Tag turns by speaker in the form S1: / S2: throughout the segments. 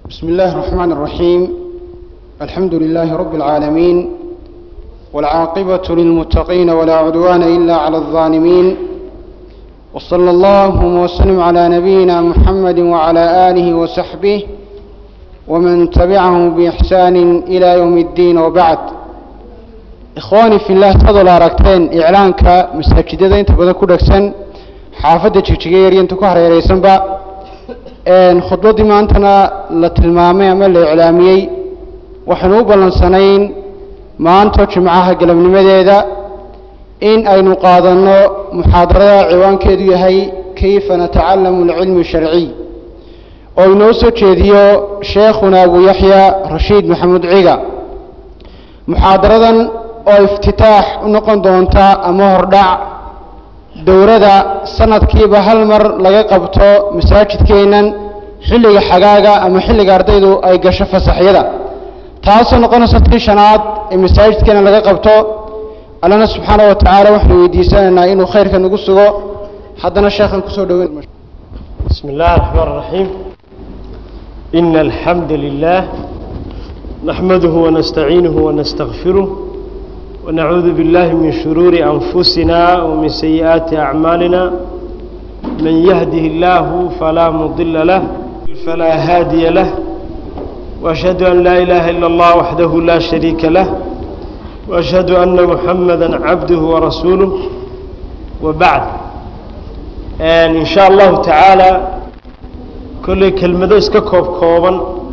S1: بسم الله الرحمن الرحيم الحمد لله رب العالمين والعاقبة للمتقين ولا عدوان إلا على الظالمين وصلى الله وسلم على نبينا محمد وعلى آله وصحبه ومن تبعه بإحسان إلى يوم الدين وبعد إخواني في الله تفضل أركتين إعلانك مساجدة أنت بدأ كل أكسن حافظة جيجير ينتكو هريريسن با khudbaddii maantana la tilmaamay ama la iclaamiyey waxaynu u ballansanayn maanta jimcaha galabnimadeeda in aynu qaadanno muxaadarada ciwaankeedu yahay kayfa natacalamu alcilmi sharciy oo inoo soo jeediyo sheekhuna abu yaxya rashiid maxamuud ciga muxaadaradan oo iftitaax u noqon doonta ama hordhac dowrada sanadkiiba hal mar laga qabto masaajidkeennan xilliga xagaaga ama xilliga ardaydu ay gasho fasaxyada taasoo noqonaysa tii shanaad ee masaajidkeena laga qabto allana subxaana wa tacaala waxaanu weydiisanaynaa inuu khayrka nagu sugo haddana sheekhan kusoo dhoweyn
S2: بسم الله الرحمن الرحيم إن الحمد لله نحمده ونستعينه ونستغفره ونعوذ بالله من شرور أنفسنا ومن سيئات أعمالنا من يهده الله فلا مضل له فلا هادي له وأشهد أن لا إله إلا الله وحده لا شريك له وأشهد أن محمدا عبده ورسوله وبعد إن شاء الله تعالى كل كلمة اسككوب كوبا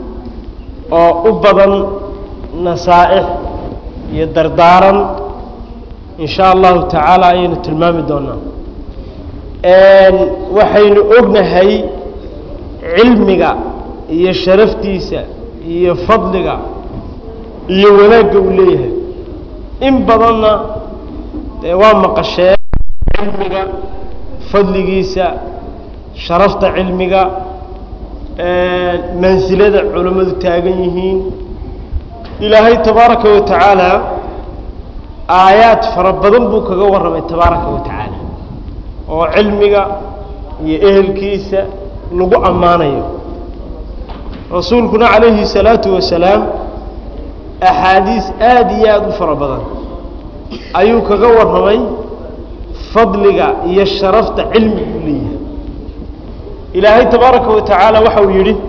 S2: وأبضا نصائح iyo dardaaran in sha allahu tacaala ayaynu tilmaami doonaa waxaynu ognahay cilmiga iyo sharaftiisa iyo fadliga iyo wanaagga uu leeyahay in badanna dee waa maqasheen cilmiga fadligiisa sharafta cilmiga mansilada culammadu taagan yihiin ilaahay tabaaraka wa tacaala aayaad fara badan buu kaga warramay tabaaraka wa tacaala oo cilmiga iyo ehelkiisa lagu ammaanayo rasuulkuna calayhi salaatu wasalaam axaadiis aada iyo aada u fara badan ayuu kaga warramay fadliga iyo sharafta cilmigu leeyahay ilaahay tabaaraka wa tacaala waxa uu yidhi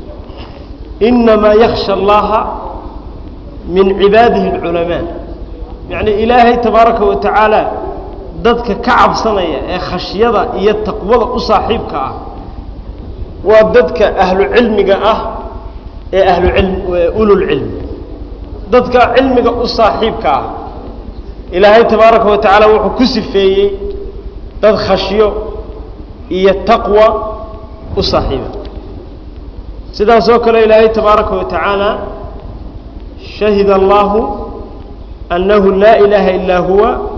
S2: inamaa yaksha allaha min cibaadihi اlculamaa yacni ilaahay tabaaraka wa tacaala dadka ka cabsanaya ee khashyada iyo taqwada u saaxiibka ah waa dadka ahlu cilmiga ah ee ahlucilm ululcilm dadka cilmiga u saaxiibka ah ilaahay tabaaraka wa tacaala wuxuu ku sifeeyey dad khashyo iyo taqwa u saaxiiba sidaas oo kale ilaahay tabaaraka wa tacaala شhهd الله أنه لا إله إلا هو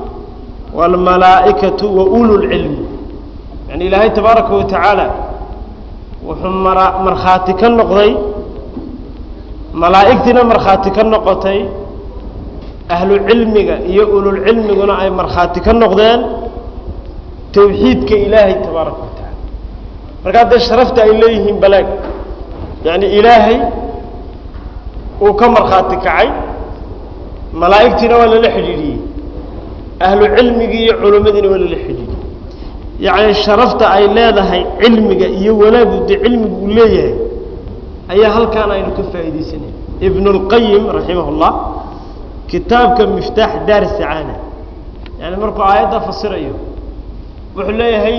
S2: والملaaئكة وأولو العلم يعني إلaahay تبaaرaكa وتaعaaلى wuxuu markhaati ka noqday malaa'igtiina markhaati ka noqotay ahlu cilmiga iyo ululcilmiguna ay markhaati ka noqdeen towxiidka ilaahay tabaaraka wa taعala markaa dee sharafta ay leeyihiin balaag yaعni ilaahay uu ka markhaati kacay malaa'igtiina waa lala xidhiidhiyey ahlu cilmigii iyo culimmadiina waa lala xidhiidhiyey yacni sharafta ay leedahay cilmiga iyo wanaagu dee cilmigu uu leeyahay ayaa halkaan aynu ka faa'iidaysanay ibnu اlqayim raximah اllah kitaabka miftaax daar sacaana yani markuu aayadda fasirayo wuxuu leeyahay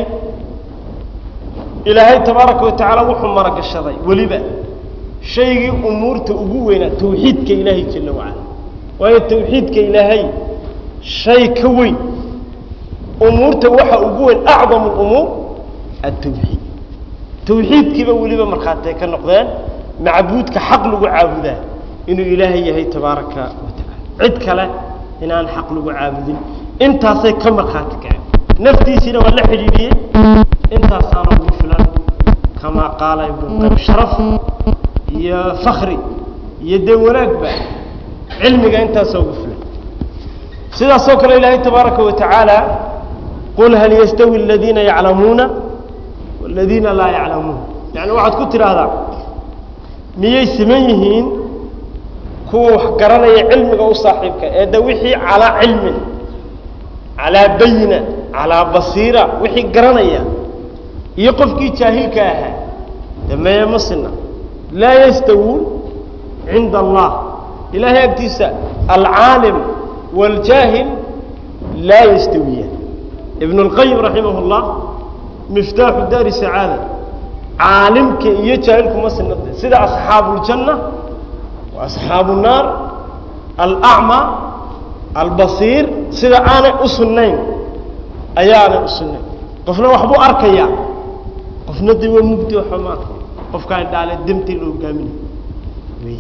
S2: ilaahay tabaaraka wa tacaala wuxuu maragashaday weliba shaygii umuurta ugu weynaa tawxiidka ilaahay jala wacala waayo tawxiidka ilaahay shay ka weyn umuurta waxa ugu weyn acdamu lumuur atawxiid tawxiidkiiba weliba markhaatay ka noqdeen macbuudka xaq lagu caabudaa inuu ilaahay yahay tabaaraka wa tacaala cid kale inaan xaq lagu caabudin intaasay ka markhaati kaceen naftiisiina waa la xidhiidhiyey intaasaana ugu filan kamaa qaala ibnuqayim sharaf iyo fakri iyo dee wanaagba cilmiga intaasoo ugu filan sidaasoo kale ilaahay tabaaraka wa tacaala qul hal yastawi aladiina yaclamuuna waladiina laa yaclamuun yani waxaad ku tidhaahdaa miyay siman yihiin kuwa wax garanaya cilmiga u saaxiibka ee de wixii calaa cilmin calaa bayina calaa basiira wixii garanaya iyo qofkii jaahilka ahaa de meye ma sina laa yastawuun cinda allah ilaahay agtiisa alcaalim wاljaahil laa yastawiyaan ibn اlqayim raximah اllah miftaaxu daari sacaada caalimka iyo jaahilku ma sinade sida asxaabu اljanna wa asxaabu الnaar alacma albasiir sida aanay u sunnayn ayaanay u sunnayn qofna waxbuu arkayaa qofna de waa mugdi waxba ma arkay qofkaan dhaale demtii la hogaaminayo wey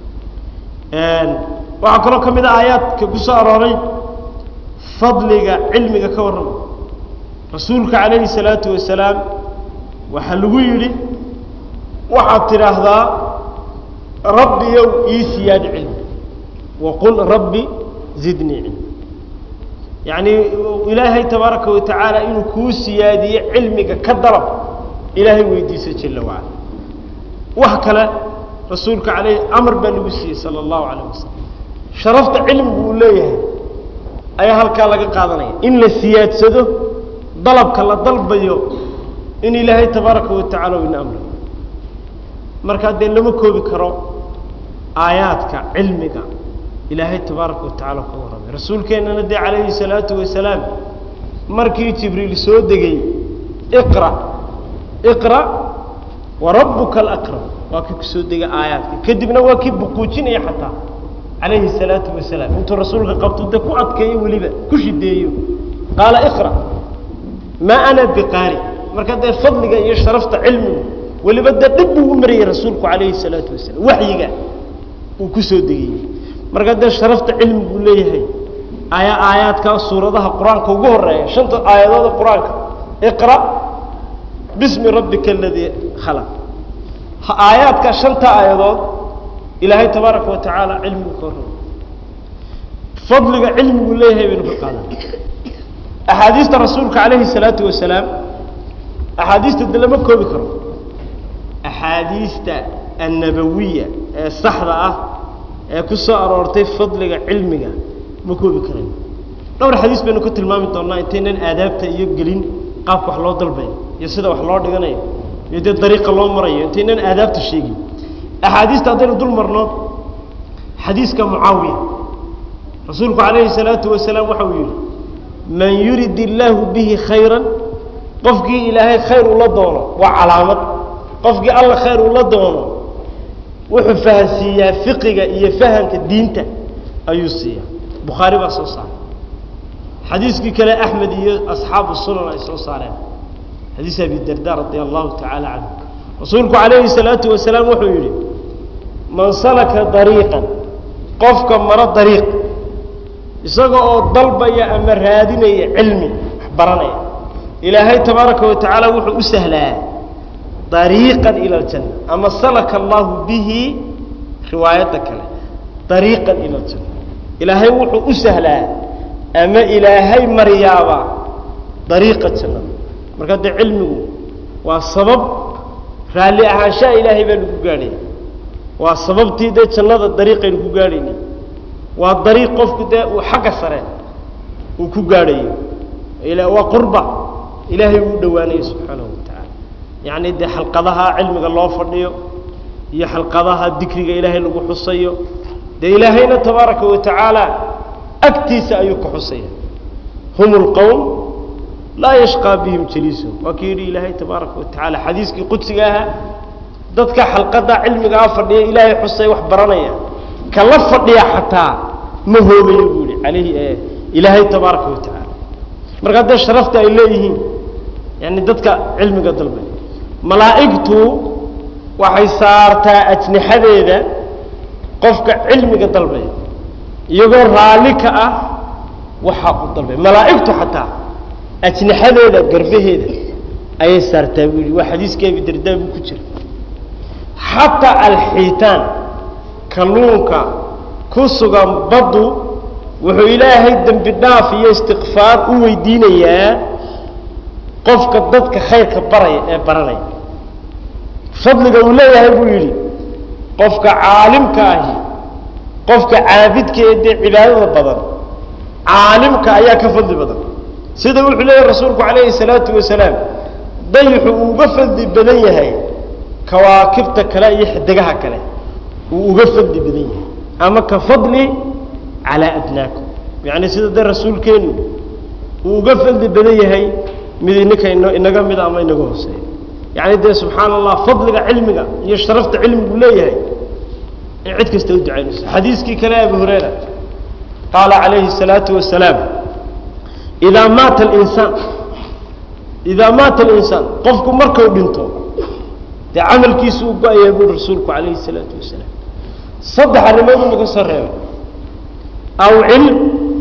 S2: waxaa kaloo ka mid a aayaadka ku soo arooray fadliga cilmiga ka warrama rasuulka calayhi salaatu wasalaam waxaa lagu yidhi waxaad tidhaahdaa rabbiyow ii siyaad cilmi waqul rabbi zidnii cilmi yacni ilaahay tabaaraka wa tacaala inuu kuu siyaadiyo cilmiga ka dalab ilaahay weydiisa jala wacala wax kale rasuulka alayh amar baa lagu siiyey sala allahu calayh wasalam sharafta cilmigu uu leeyahay ayaa halkaa laga qaadanaya in la siyaadsado dalabka la dalbayo in ilaahay tabaaraka wa tacala ina amrayo markaa dee lama koobi karo aayaadka cilmiga ilaahay tabaaraka wa tacala ka warramay rasuulkeennana dee calayhi salaatu wasalaam markii jibriil soo degay iqra iqra wa rabbuka alakram waa kii kusoo degay aayaadka kadibna waa kii buquujinaya xataa calayhi salaatu wasalaam intuu rasuulka qabto de ku adkeeyo weliba ku shideeyo qaala iqra maa ana biqaari marka dee fadliga iyo sharafta cilmigu weliba dee dhib buu u mariyey rasuulku calayhi salaatu wasalaam waxyiga uu kusoo degayey marka dee sharafta cilmiguu leeyahay ayaa aayaadka suuradaha qur-aanka ugu horeeya shanta aayadooda qur-aanka iqra bismi rabbika aladii khalaq aayaadka shanta aayadood ilaahay tabaaraka wa tacaala cilmigu ka warrama fadliga cilmigu leeyahay baynu ka qaadan axaadiista rasuulka calayhi salaatu wasalaam axaadiista de lama koobi karo axaadiista annabawiya ee saxda ah ee ku soo aroortay fadliga cilmiga ma koobi karayn dhowr xadiis baynu ka tilmaami doonnaa intaynan aadaabta iyo gelin qaabka wax loo dalbayo iyo sida wax loo dhiganayo iyo dee dariiqa loo marayo intaynan aadaabta sheegin axaadiista haddaynu dul marno xadiiska mucaawiya rasuulku calayhi salaatu wasalaam waxa uu yidhi man yurid illaahu bihi khayran qofkii ilaahay khayr ula doono waa calaamad qofkii alla khayr ula doono wuxuu fahansiiyaa fiqiga iyo fahamka diinta ayuu siiyaa bukhaari baa soo saaray xadiiskii kale axmed iyo asxaabu sunan ay soo saareen xadiis abi darda radia allahu tacaala canhu rasuulku calayhi salaatu wasalaam wuxuu yidhi man salaka dariiqan qofka maro dariiq isaga oo dalbaya ama raadinaya cilmi wax baranaya ilaahay tabaaraka wa tacaala wuxuu u sahlaa dariiqan ila aljanna ama salaka allahu bihi riwaayadda kale dariiqan ila aljanna ilaahay wuxuu u sahlaa ama ilaahay maryaaba dariiqa jannada marka dee cilmigu waa sabab raalli ahaanshaha ilaahay baa lagu gaadhaya waa sababtii dee jannada dariiqaynu ku gaadhayna waa dariiq qofku dee uu xagga sare uu ku gaadhayo waa qurba ilaahay uu dhowaanayo subxaanahu wa tacaala yacni dee xalqadaha cilmiga loo fadhiyo iyo xalqadaha dikriga ilaahay lagu xusayo dee ilaahayna tabaaraka wa tacaala agtiisa ayuu ka xusaya hum lqowm laa yashqaa bihim jaliisuhum waa kii yidhi ilaahay tabaaraka wa tacaala xadiiskii qudsiga ahaa dadka xalqada cilmigaa fadhiya ilaahay xusay wax baranaya kala fadhiya xataa ma hoobayo buu yihi alayhi ilaahay tabaaraka wa tacaala marka haddee sharafta ay leeyihiin yani dadka cilmiga dalbay malaa'igtu waxay saartaa ajnixadeeda qofka cilmiga dalbaya iyagoo raalli ka ah waxaa u dalbay malaa'igtu xataa ajnixadeeda garbaheeda ayay saartaa buu yihi waa xadiiskii abi dardaa buu ku jira xataa alxiitaan kalluunka ku sugan baddu wuxuu ilaahay dembi dhaaf iyo istikfaar u weydiinayaa qofka dadka khayrka baraya ee baranaya fadliga uu leeyahay buu yidhi qofka caalimka ahi qofka caabidka ee dee cibaadada badan caalimka ayaa ka fadli badan sida wuxuu leeyahy rasuulku calayhi salaatu wasalaam dayixu uu uga fadli badan yahay kawaakibta kale iyo xidigaha kale uu uga fadli badan yahay ama ka fadli calaa adnaakum yacni sida dee rasuulkeenu uu uga fadli badan yahay mid ininka ino inaga mida ama inaga hooseeya yacni dee subxaana allah fadliga cilmiga iyo sharafta cilmigu leeyahay in cid kasta u ducaynayso xadiiskii kale abu hurayra qaala calayhi الsalaatu wasalaam idaa maata alinsaan idaa maata alinsaan qofku markuu dhinto dee camalkiisu u go-ayaa buuri rasuulku calayhi الsalaatu wasalaam saddex arrimood uu naga soo reebay aw cilm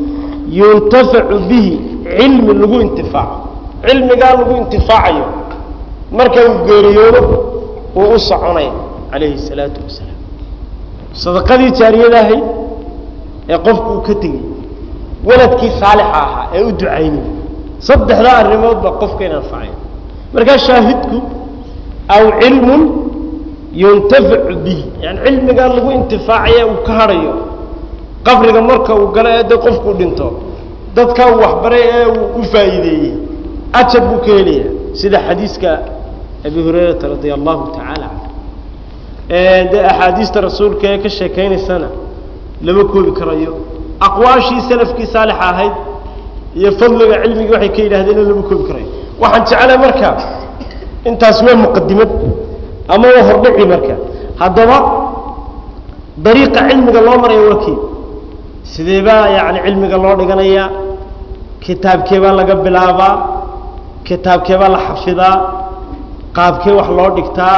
S2: yuntafacu bihi cilmi lagu intifaaco cilmigaa lagu intifaacayo marka uu geeriyoodo uu u soconaya calayhi الsalaatu wasalaam sadaqadii jaariyadahay ee qofku uu ka tegey waladkii saalixa ahaa ee u ducaynay saddexdaa arrimood baa qofka in anfacaya markaa shaahidku aw cilmun yuntafacu bihi yani cilmigaa lagu intifaacaya uu ka hadhayo qabriga marka uu galo ee dee qofkuu dhinto dadkaa uu waxbaray ee uu u faa'iideeyey ajar buu ka helaya sida xadiiska abi hurayrata radia allahu tacaala canhu dee axaadiista rasuulka ee ka sheekaynaysana lama koobi karayo aqwaashii salafkii saalixa ahayd iyo fadliga cilmigii waxay ka yidhahdeen in lama koobi karayo waxaan jeclay marka intaas waa muqadimad ama waa hordhici marka haddaba dariiqa cilmiga loo maraya waa kii sidee baa yani cilmiga loo dhiganayaa kitaabkee baa laga bilaabaa kitaabkee baa la xafidaa qaabkee wax loo dhigtaa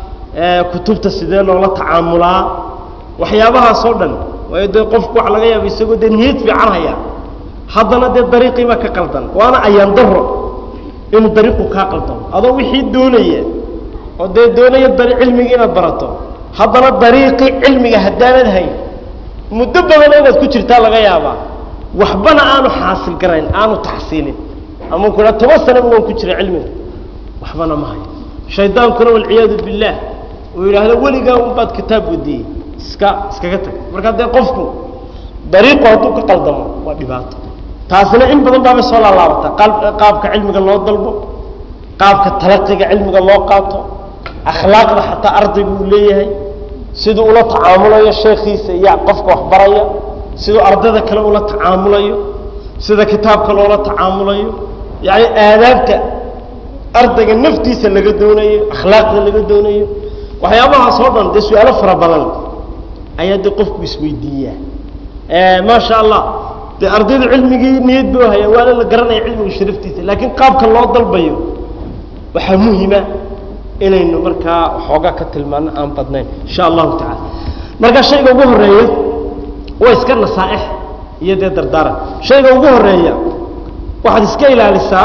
S2: kutubta sidee loola tacaamulaa waxyaabahaas oo dhan waayo dee qofku waxa laga yaaba isagoo dee niyad fiican haya haddana dee dariiqiibaa ka qaldan waana ayaan daro inuu dariiqu kaa qaldamo adoo wixii doonaya oo dee doonaya dari cilmigii inaad barato haddana dariiqii cilmiga haddaanad hayn muddo badan inaad ku jirtaa laga yaabaa waxbana aanu xaasil garayn aanu taxsiilin ama ku haa toban sanaba waan ku jira cilmiga waxbana ma hayo shaydaankuna walciyaadu billaah uu yidhaahdo weligaa unbaad kitaab wadiyey iska iskaga tag markaa dee qofku dariiqu hadduu ka qaldamo waa dhibaato taasina in badan baabay soo laalaabataa qaabka cilmiga loo dalbo qaabka talaqiga cilmiga loo qaato akhlaaqda xataa ardaygu uu leeyahay siduu ula tacaamulayo sheekiisa iyo qofka waxbaraya siduu ardayda kale ula tacaamulayo sida kitaabka loola tacaamulayo yani aadaabta ardayga naftiisa laga doonayo akhlaaqda laga doonayo waxyaabahaas oo dhan dee su-aalo fara badan ayaa dee qofku isweydiiyaa maasha allah dee ardaydu cilmigii niyad buu haya waana la garanaya cilmiga sharaftiisa laakiin qaabka loo dalbayo waxaa muhima inaynu markaa waxoogaa ka tilmaano aan badnayn insha allahu tacala marka shayga ugu horeeya waa iska nasaaix iyo dee dardaaran shayga ugu horeeya waxaad iska ilaalisaa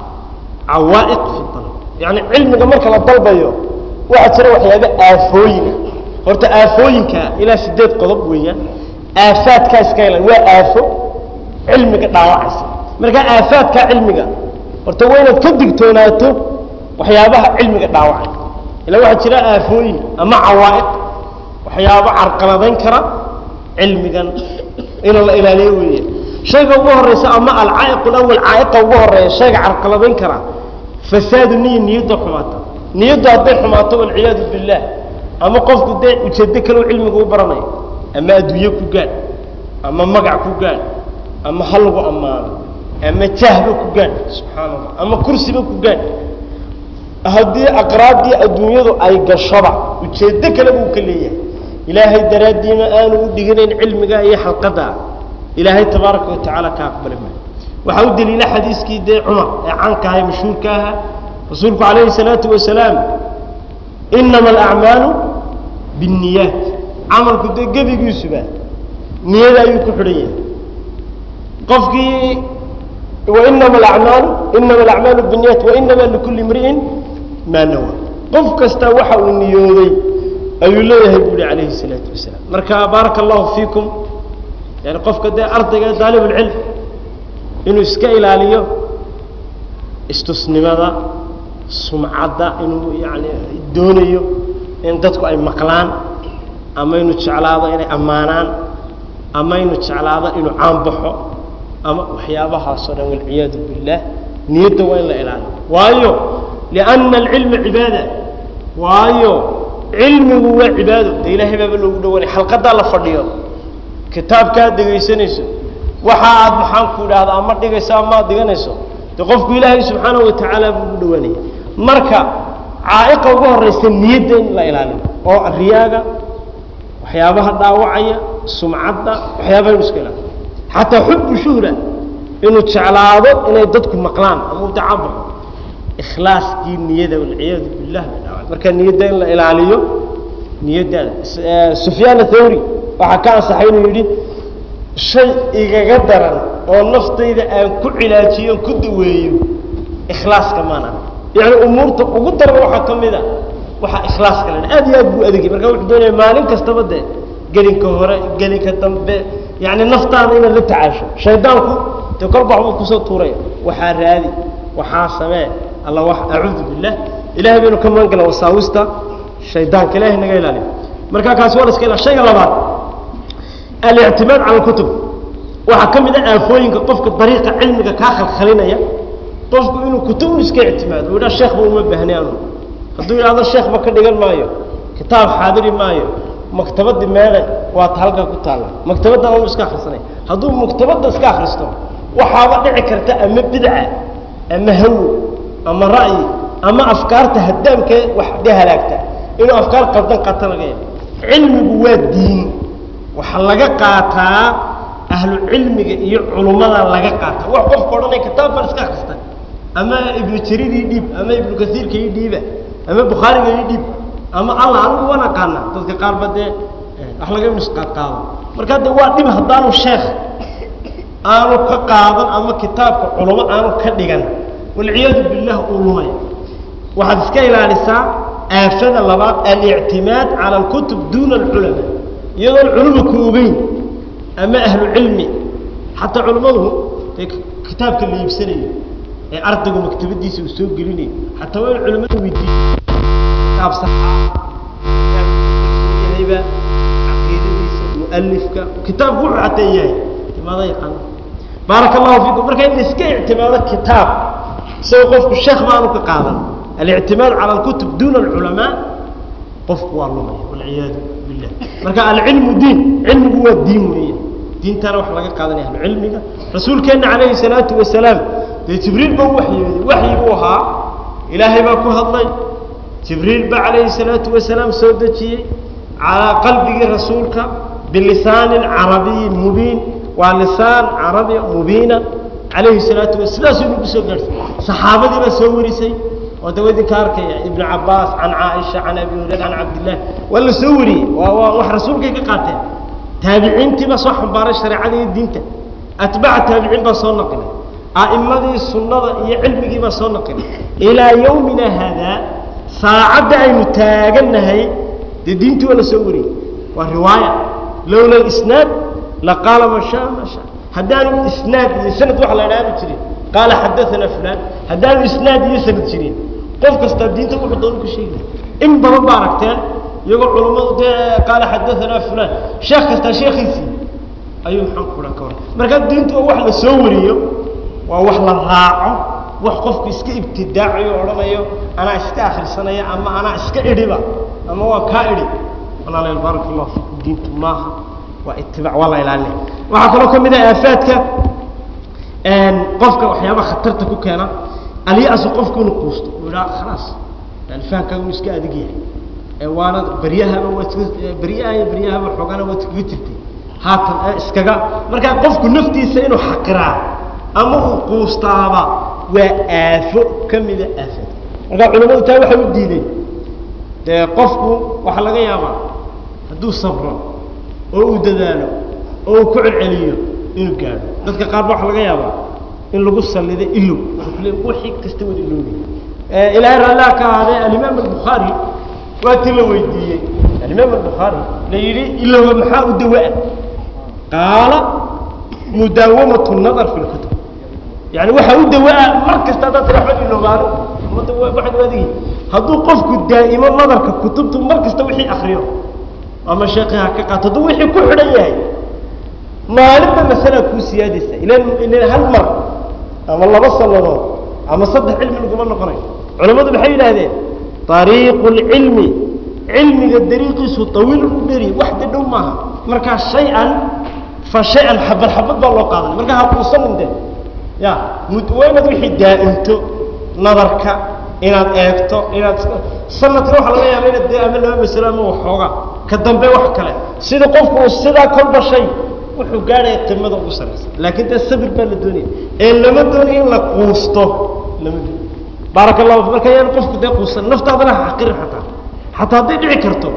S2: cawaa'iq fi dalb yani cilmiga marka la dalbayo waxaa jira waxyaaba aafooyina horta aafooyinka ilaa sideed qodob weeyaan aafaadkaa iska ilaali waa aafo cilmiga dhaawacaysa markaa aafaadkaa cilmiga horta waa inaad ka digtoonaato waxyaabaha cilmiga dhaawacay ila waxaa jira aafooyin ama cawaa'iq waxyaabo carqaladayn kara cilmigan inuu la ilaaliyo weeye shayga ugu horeysa ama alcaa'iq alawal caa'iqa ugu horeeya shayga carqaladayn kara fasaadu niya niyadda xumaata niyaddu hadday xumaato walciyaadu billaah ama qofku dee ujeedo kale cilmiga u baranayo ama adduunye ku gaadh ama magac ku gaadh ama halagu ammaano ama jahba ku gaadh subxaana allah ama kursiba ku gaadh haddii aqraabdii adduunyadu ay gashoba ujeedo kale buu ka leeyahay ilaahay daraaddiima aanu u dhiganayn cilmiga iyo xalqada ilaahay tabaaraka watacaala ka aqbali maayo waxaa u daliila xadiiskii dee cumar ee caanka aha ee mashhuurka ahaa rasuulku calayhi salaatu wasalaam inama alacmaalu binniyaat camalku dee gebigiisuba niyada ayuu ku xidhan yahay qofkii wainama alacmaalu inama alacmaalu binniyat wainama likulli imri'in maa nawa qof kasta waxa uu niyooday ayuu leeyahay bu uhi calayhi salaatu wasalaam marka baaraka allahu fiikum yani qofka dee ardayga daalibulcilm inuu iska ilaaliyo istusnimada sumcadda inuu yani doonayo in dadku ay maqlaan ama inuu jeclaado inay ammaanaan ama inuu jeclaado inuu caanbaxo ama waxyaabahaasoo dhan walciyaadu billaah niyadda waa in la ilaaliyo waayo lianna alcilma cibaada waayo cilmigu waa cibaado dee ilaahay baaba loogu dhawanay xalqadaa la fadhiyo kitaabkaad dhegaysanayso waxa aad maxaan ku idhaahda ama dhigayso ama ad dhiganayso dee qofku ilaahay subxaanahu watacaala buu ugu dhawaanaya marka caa'iqa ugu horraysa niyadda in la ilaaliyo oo riyaaga waxyaabaha dhaawacaya sumcadda waxyaabaha inu iska ilaaliyo xataa xubu shuhra inuu jeclaado inay dadku maqlaan ama u dacabaxo ikhlaaskii niyada walciyaadu billah bay dhaawacay marka niyadda in la ilaaliyo niyaddaada sufyaan athawri waxaa ka ansaxay inuu yidhi shay igaga daran oo naftayda aan ku cilaajiyo ku daweeyo ikhlaaska maana yani umuurta ugu daran waxaa ka mid a waxaa ikhlaaska la aad iyo aad buu adegay marka wuxuu doonaya maalin kastaba dee gelinka hore gelinka dambe yani naftaada inaad la tacaasho shaydaanku dee kolba waxbuu kusoo tuuraya waxaa raadi waxaa samee alla wax acuudu billah ilahay baynu ka magan gala wasaawista shaydaanka ilahay naga ilaaliyo marka kaasi waa la iska ila shayga labaad alictimaad cala alkutub waxaa ka mid a aafooyinka qofka dariiqa cilmiga kaa khalkhalinaya qofku inuu kutub un iska ictimaado uu yidhaha sheekhba uma baahni anu hadduu yidhahdo sheekhba ka dhigan maayo kitaab xaadiri maayo maktabadii meele waa ta halkaa ku taalla maktabaddan anu iska akhrisanay hadduu maktabadda iska akhristo waxaaba dhici karta ama bidca ama hawo ama ra'yi ama afkaarta haddaamkee wax de halaagta inuu afkaar qaldan qaata laga yaabo cilmigu waa diin waxaa laga qaataa ahlu cilmiga iyo culummada laga qaata wax qofka odhanaya kitaab baan iska akrista ama ibnu jarir ii dhiib ama ibnu kasiirka ii dhiiba ama bukhaariga ii dhiib ama allah anigu waan aqaana dadka qaar ba dee wax laga misqaadqaado marka de waa dhib haddaanu sheekh aanu ka qaadan ama kitaabka culamo aanu ka dhigan walciyaadu billah uu lumay waxaad iska ilaalisaa aafada labaad alictimaad cala alkutub duuna alculama iyadoon culuma ku ogeyn ama ahlu cilmi xataa culammadu dee kitaabka la iibsanayo ee ardaygu maktabadiisa uu soo gelinayo xataa waa in culamada weydiiyo kitaab saxayba caqiidadiisa mualifka kitaabku wuxuu xataa yahay timaada yaqaana baaraka allahu fiikum marka in la iska ictimaado kitaab isagoo qofku sheekh baanu ka qaadan alictimaad cala alkutub duuna alculamaa qofku waa lumaya walciyaadu billah marka alcilmu diin cilmigu waa diin weeye diintana wax laga qaadanaya ahlu cilmiga rasuulkeenna calayhi salaatu wasalaam dee jibriil ba u waxyooday waxyi buu ahaa ilaahay baa ku hadlay jibriil baa calayhi salaatu wasalaam soo dejiyey calaa qalbigii rasuulka bilisaanin carabiyin mubiin waa lisaan carabi mubiina calayhi salaatu wa sidaasuu nagu soo gaarhsay saxaabadii baa soo warisay oo dawa idinka arkaya ibnu cabaas can caaisha can abi hurayra can cabdillaah waa la soo wariyey waa waa wax rasuulkay ka qaateen taabiciintii baa soo xambaaray shareecada iyo diinta atbaaca taabiciin baa soo naqilay a'immadii sunnada iyo cilmigii baa soo naqilay ilaa yawmina haadaa saacadda aynu taagannahay dee diintii waa la soo wariyey waa riwaaya lowla isnaad laqaala ma shaa ma shaa haddaanu isnaad iyo sanad waxa la idhaahdi jirin qaala xadaana fulaan haddaanu isnaad iyo sanad jirin qof kastaa diinta wuxuu doonu ka sheegaya in badan ba aragteen iyagoo culummadu dee qaala xadaanaa fulaan sheekh kastaa sheekhiisii ayuu maxaan kuhan ka war markaa diintu waa wax la soo wariyo waa wax la raaco wax qofku iska ibtidaacayo odhanayo anaa iska akrisanaya ama anaa iska idhiba ama waa kaa idhi walaalayaal baaraka allahu fiikum diintu maaha waa itibaac waa la ilaalinaya waxaa kaloo ka mid ah aafaadka qofka waxyaabaha khatarta ku keena alyasu qofku inuu quusto uu idhaa khalaas yani fahamkaaga uu iska adig yahay ee waana beryahaba waad iska beryaha iyo beryahaba xoogana waad iskaga jirtay haatan ee iskaga markaa qofku naftiisa inuu xaqiraa ama uu quustaaba waa aafo ka mida aafada markaa culamadu taa waxay u diideen dee qofku waxaa laga yaabaa hadduu sabro oo uu dadaalo oo uu ku celceliyo inuu gaadho dadka qaar ba waxa laga yaabaa in lagu salido ilow wixii kasta wada iloobi ilaahay raalliha ka ahaadee alimaam albukhaari waa ti la weydiiyey alimaam albukhaari la yidhi ilowga maxaa u dawaa qaala mudaawamatu nadar fi lkutub yani waxaa u dawaa mar kasta haddaad tira waxba iloobaano waxaad u adigi hadduu qofku daa'imo nadarka kutubtu mar kasta wixii akriyo ama sheekii ha ka qaato hadduu wixii ku xidhan yahay maalinba masalaa kuu siyaadaysa ilan ilan hal mar ama laba sannadood ama saddex cilmi laguma noqonayo culammadu maxay yidhaahdeen ariiqu lcilmi cilmiga dariiqiisu tawiilun u dheri wax de dhow maaha markaa shay-an fa shay-an xabad xabad baa loo qaadanay markaa hakuusanin de ya mud waa inaad wixii daa'imto nadarka inaad eegto inaad sanadka waxa laga yaaba inaad dee ama laba masalo ama waxooga ka dambe wax kale sida qofku uu sidaa kolba shay wuxuu gaadhaya qimada ugu saraysa laakiin dee sabir baa la doonaya ee lama doonayo in la quusto lama doonayo baaraka allahu fi marka yaan qofku dee quusan naftaadana ha xaqirin xataa xataa hadday dhici karto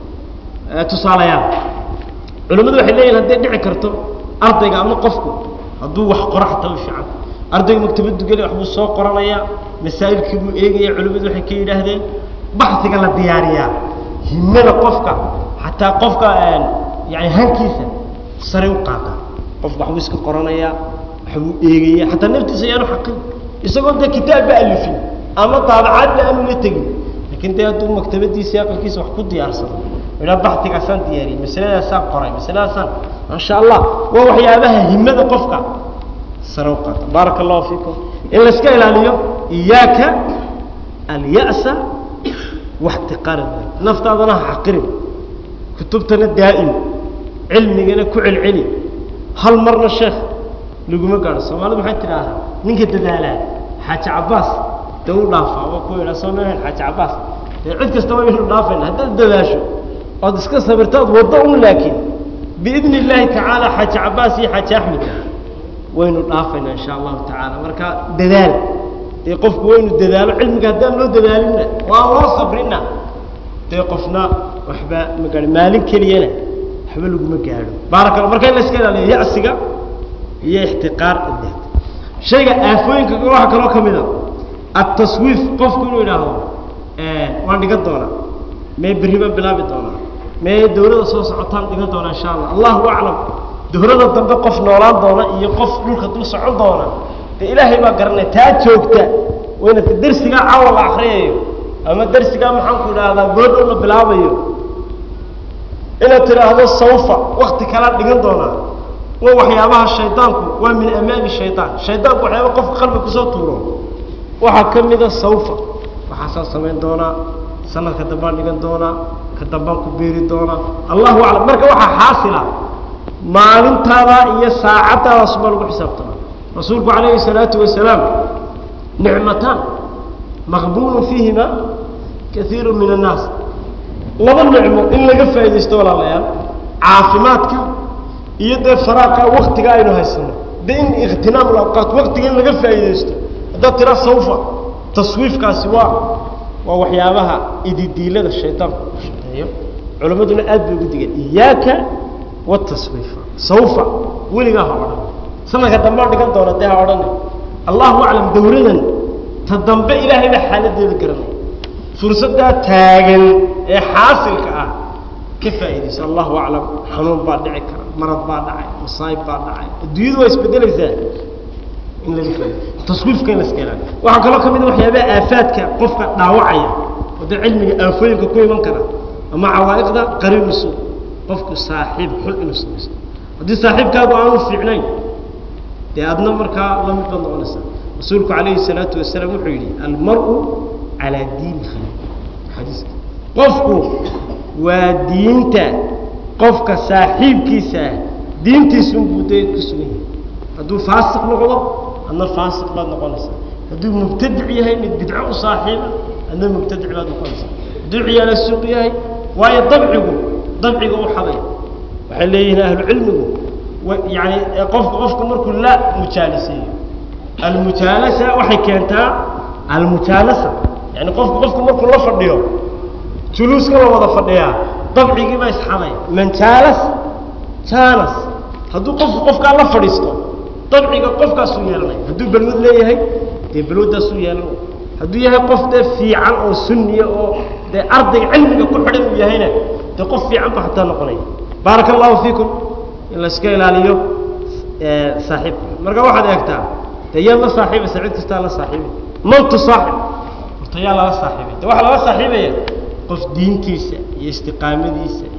S2: tusaalayaal culimmadu waxay leeyihin hadday dhici karto ardayga ama qofku hadduu wax qoro xataa u fiican ardayga maktabaddu geli waxbuu soo qoranayaa masaa'ilkii buu eegaya culimmadu waxay ka yidhaahdeen baxsiga la diyaariyaa himada qofka xataa qofka yani hankiisa sare u qaada qofku waxbuu iska qoranayaa waxbuu eegaya xataa naftiisa ayaanu xaqin isagoo dee kitaabba alifin ama daabacaadba aanu la tegin lakin dee hadduu maktabadiisa aqalkiisa wax ku diyaarsado idhaa baxtigaasaan diyaariyey masaladaasaan qoray masaladaasaan maasha allah waa waxyaabaha himada qofka sare u qaata baaraka allahu fiikum in layska ilaaliyo iyaaka alya'sa waxtiqaara naftaadana ha xaqirin kutubtana daa'im cilmigana ku celceli hal marna sheekh laguma gaadho soomaalidu maxay tidhaahdaa ninka dadaalaa xaaji cabaas dee u dhaafaa waa ku yidhaa soo maahan xaaji cabaas dee cid kasta waa inu dhaafayna haddaad dadaasho ood iska sabirto ood waddo un laakiin biidni illaahi tacaala xaaji cabaas iyo xaaji axmed waynu dhaafaynaa insha allahu tacaala marka dadaal dee qofku waynu dadaalo cilmiga haddaan loo dadaalinna waa loo sabrina dee qofna waxba ma gaadho maalin keliyana waxba laguma gaadho baaraka alla marka in la iska ilaaliyo ya'siga iyo ixtiqaar addaad shayga aafooyinka waxaa kaloo ka mid a ataswiif qofku inuu idhaahdo waan dhigan doonaa mee berri baan bilaabi doonaa mee dawladda soo socotaan dhigan doonaa insha allah allahu aclam dawladda dambe qof noolaan doona iyo qof dhulka dul socon doona dee ilaahay baa garanaya taa joogta wayna darsigaa caawa la akriyayo ama darsigaa maxaanku idhaahdaa goodhow la bilaabayo inaad tidhaahdo sawfa wakti kalaa dhigan doonaa waa waxyaabaha shaydaanku waa min amaani shaydaan shaydaanku waxyaaba qofka qalbi kusoo tuuro waxaa ka mida sawfa waxaasaan samayn doonaa sanadka dambaan dhigan doonaa ka dambaan ku beeri doonaa allahu aclam marka waxaa xaasila maalintaada iyo saacaddaadaas baa lagu xisaabtama rasuulku calayhi salaatu wasalaam nicmataan maqbuulun fiihima kaiiru min annaas laba nicmo in laga faaidaysto walaalayaal caafimaadka iyo dee faraaqa waktiga aynu haysano de in ikhtinaam awqaat waktiga in laga faa'iidaysto haddaad tiraa sawfa taswiifkaasi waa waa waxyaabaha ididiilada shaydaanku u shaqeeyo culammaduna aad bay ugu digeen iyaaka wataswiifa sawfa weligaa ha odhan sanadka dambe dhigan doona dee ha odhana allahu aclam dawladan ta dambe ilaahay baa xaaladeeda garanaya fursaddaa taagan ee xaasilka ah ka faa'iidayso allahu aclam xanuun baa dhici kara marad baa dhacay masaayib baa dhacay adduunyadu waa isbedelaysaa in laga faa'ido taswiifka in la iska ilaaliyo waxaa kaloo ka mid a waxyaabaha aafaadka qofka dhaawacaya oo dee cilmiga aafooyinka ku iman kara ama cawaa'iqda qariinusu qofku saaxiib xun inuu samaysto haddii saaxiibkaagu aanu fiicnayn dee adna markaa la mid baad noqonaysaa rasuulku calayhi salaatu wasalaam wuxuu yidhi almar-u calaa diini khaliil xadiiska qofku waa diinta qofka saaxiibkiisa ah diintiisunbuu dee ku sugan yahay hadduu faasiq noqdo adna faasiq baad noqonaysaa hadduu mubtadic yahay mid bidco u saaxiiba adna mubtadic baad noqonaysaa hadduu ciyaala suuq yahay waayo dabcigu dabciga u xaday waxay leeyihiin ahlu cilmigu yani qofku qofku markuu la mujaaliseeyo almujaalasa waxay keentaa almujaalasa yani qofku qofku markuu la fadhiyo juluuska la wada fadhiyaa dabcigii baa isxaday man jaalas jaalas hadduu qofku qofkaa la fadhiisto dabciga qofkaasuu yeelanaya hadduu balwad leeyahay dee balwaddaasuu yeelanaya hadduu yahay qof dee fiican oo sunniya oo dee ardayga cilmiga ku xidhan uu yahayna dee qof fiican ba hataa noqonaya baaraka allahu fiikum in layska ilaaliyo saaxiibka marka waxaad eegtaa dee yaad la saaxiibaysa cid kastaa la saaxiibay man tusaaxib horta yaa lala saaxiibay de waxaa lala saaxiibaya qof diintiisa iyo istiqaamadiisa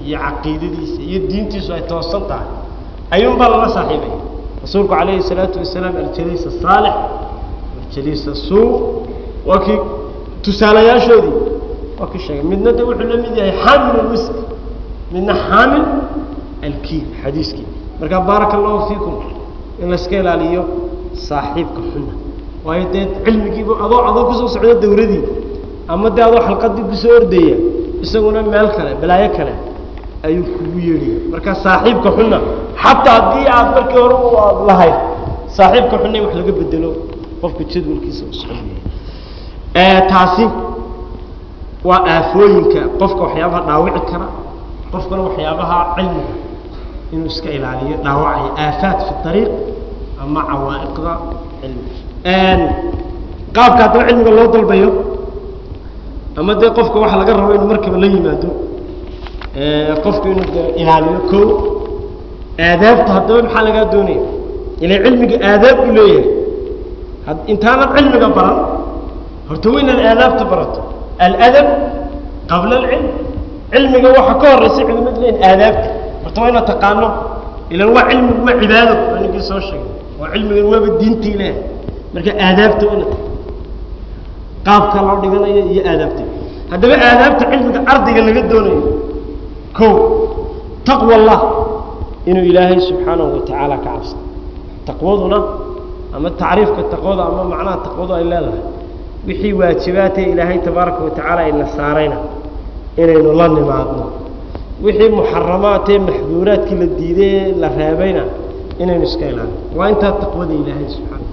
S2: iyo caqiidadiisa iyo diintiisu ay toosan tahay ayuunbaa lala saaxiibaya rasuulku calayhi salaatu wasalaam aljaliis asaalix aljaliis asuu waa kii tusaalayaashoodii waa kii sheegay midna de wuxuu la mid yahay xaamil almisk midna xaamil alkiil xadiiskii marka baaraka allahu fiikum in layska ilaaliyo saaxiibka xuna waayo dee cilmigiiba adoo adoo kusoo socdo dawradii ama dee adoo xalqadii kusoo ordaya isaguna meel kale balaayo kale ayuu kugu yeedhaya marka saaxiibka xuna xataa haddii aad markii hore u aad lahayd saaxiibka xuna in wax laga bedelo qofka jadwalkiisa u soconaya taasi waa aafooyinka qofka waxyaabaha dhaawici kara qofkana waxyaabaha cilmiga inuu iska ilaaliyo dhaawacaya aafaat fi ariiq ama cawaa'iqda cilmiga qaabka haddaba cilmiga loo dalbayo ama dee qofka waxa laga rabo inuu markaba la yimaado qofku inuu de ilaaliyo ko aadaabta haddaba maxaa lagaa doonaya ila cilmiga aadaab uu leeyahay intaanad cilmiga baran horta waa inaad aadaabta barato aladab qabla alcilm cilmiga waxa ka horeysa culimadu leeyihin aadaabta horta waa inaad taqaano ilan waa cilmigu waa cibaado waa ninkii soo sheegay waa cilmigan waaba diintii leeyahay marka aadaabta waa inaad qaabka loo dhiganayo iyo aadaabta haddaba aadaabta cilmiga ardayga laga doonayo ko taqwa allah inuu ilaahay subxaanahu watacaala ka cabsado taqwaduna ama tacriifka taqwada ama macnaha taqwadu ay leedahay wixii waajibaatee ilaahay tabaaraka watacaala ayna saarayna inaynu la nimaadno wixii muxaramaatee maxduuraadkii la diidee la reebayna inaynu iska ilaalino waa intaa taqwada ilaahay subxaana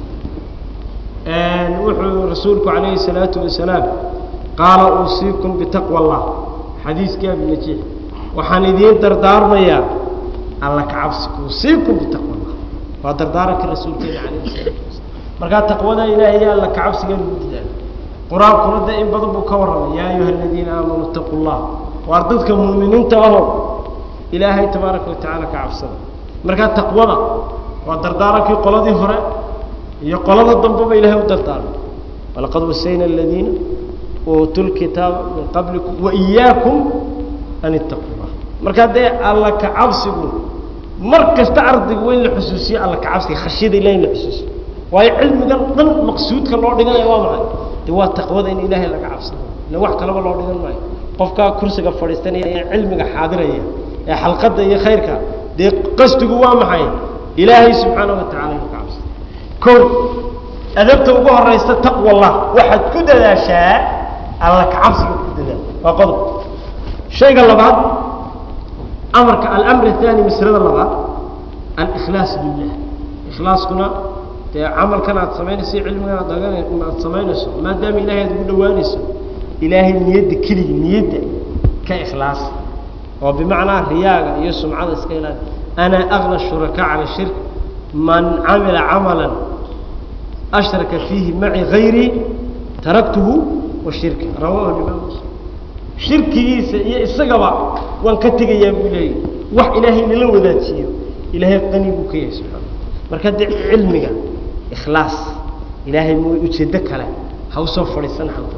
S2: wuxuu rasuulku calayhi salaatu wasalaam qaala uusiikum bitaqwa allah xadiiskii abiyajiix waxaan idiin dardaarmayaa alla ka cabsiga uusiikum bitaqwa allah waa dardaaranka rasuulkeena calayhi salaatu wasalaam markaa taqwada ilaahay iyo alla ka cabsiga lagu dadaalo qur-aankuna dee in badan buu ka warramay yaa ayuha aladiina aamanuu itaquu llah waar dadka muuminiinta aho ilaahay tabaaraka watacaala ka cabsada markaa taqwada waa dardaarankii qoladii hore iyo qolada dambeba ilahay u dardaarmay walaqad wasayna aladiina uutuu lkitaaba min qablikum waiyaakum an ittaquu llah markaa dee alla ka cabsigu mar kasta ardayga waa in la xusuusiyo alla ka cabsiga khashyada ilahi in la xusuusiyo waayo cilmigan dhan maqsuudka loo dhiganaya waa maxay de waa taqwada in ilaahay laga cabsado ila wax kalaba loo dhigan maayo qofkaa kursiga fadhiistanaya ee cilmiga xaadiraya ee xalqadda iyo khayrka dee qasdigu waa maxay ilaahay subxaana wa tacala inuu ka cabsado ko adabta ugu horeysa taqwa allah waxaad ku dadaashaa alla ka cabsiga ku dadaal waa qodob shayga labaad amarka alamr athani maslada labaad alikhlaas lillah ikhlaaskuna dee camalkan aad samaynayso cilmigan aad agan aad samaynayso maadaama ilahay aad ugu dhawaanayso ilaahay niyadda keligi niyadda ka ikhlaas oo bimacnaa riyaaga iyo sumcada iska ilaali ana agna shuraka cala shirk man camila camalan ashraka fiihi maci gayrii taraktuhu wa shirka rawahu imaam muslim shirkigiisa iyo isagaba waan ka tegayaa buu leeyahy wax ilaahay nala wadaajiyo ilaahay qani buu ka yahay subxaana marka dee cilmiga ikhlaas ilaahay m ujeeddo kale ha usoo fadhiisan halka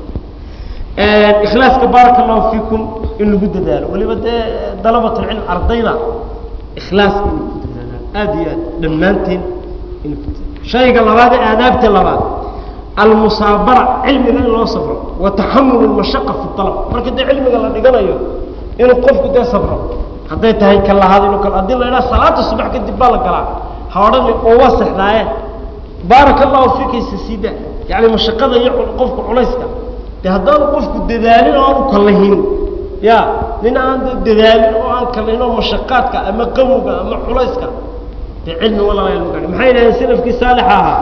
S2: ikhlaaska baaraka allahu fiikum in lagu dadaalo waliba dee dalabatulcilm ardayda ikhlaas inay ku dadaalaan aada iyo aad dhammaanteen inay ku dadaalo shayga labaad ee aadaabta labaad almusaabara cilmiga in loo sabro wa taxamul lmashaqa fi alab marka dee cilmiga la dhiganayo inuu qofku dee sabro hadday tahay ka lahaad inuu kal haddii la idhaha salaada subax kadib baa la galaa ha odhani oo waa sexdaaye baaraka allahu fiikaysa sida yani mashaqada iyo qofka culayska de haddaanu qofku dadaalin oo aanu kalahin ya nin aan dadaalin oo aan kalahin oo mashaqaadka ama qawowga ama culayska dee cilmi walala lagu gaadho maxay yidhahdeen salafkii saalixa ahaa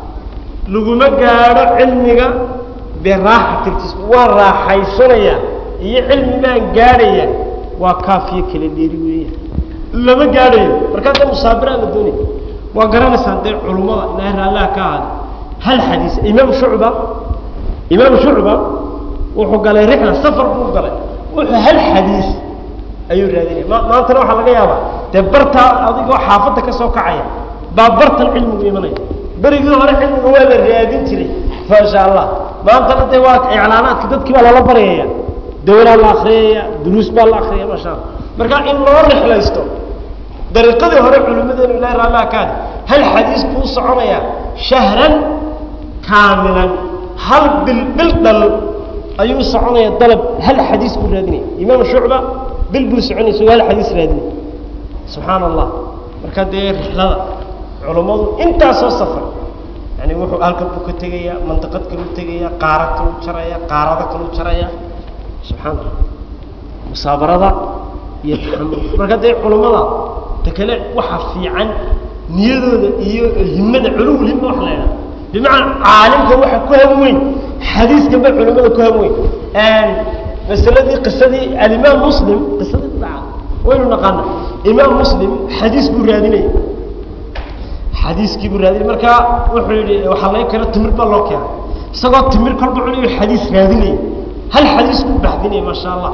S2: laguma gaadho cilmiga biraaxatiltis waa raaxaysanaya iyo cilmi baan gaadhaya waa kaafiyo kala dheeri weeya lama gaadhayo markaa dee musaabiraa la doonaya waa garanaysaa dee culummada ilaahay raallaha ka ahaada hal xadiis imaam shucba imaam shucba wuxuu galay rixla safar buu galay wuxuu hal xadiis ayuu raadinaya ma maantana waxaa laga yaabaa dee bartaa adigoo xaafadda ka soo kacaya baa bartan cilmigu imanaya berigii hore cilmiga waa la raadin jiray maasha allah maantana dee waa iclaanaadka dadkii baa lala baryaya dawlaa la akriyaya duruus baa la akriyaya maasha allah marka in loo rixlaysto dariiqadii hore culimmadeenu ilahi raallah kaadi hal xadiis kuu soconaya shahran kaamilan hal bil bil dhal ayuu soconaya dalab hal xadiis buu raadinaya imaam shucba bil buu soconaya isagoo hal xadiis raadinaya subxaana allah marka dee rixlada culummadu intaasoo safar yani wuxuu halkan buu ka tegayaa mandiqad kaluu tegaya qaara kaluu jaraya qaarada kaluu jaraya subxaana allah musaabarada iyo taxamul marka dee culummada ta kale waxa fiican niyadooda iyo himada culuwul hima wax la idhaha bimacnaa caalimka waxa ku han weyn xadiiskan ba culimada ku han weyn masaladii qisadii alimaam muslim qisadii dhaca waynu naqaana imaam muslim xadiis buu raadinaya xadiiskii buu raadinay marka wuxuu yihi waxaa laga keena timir baa loo keenay isagoo timir kolba cunayo xadiis raadinaya hal xadiis buu baxdinaya maasha allah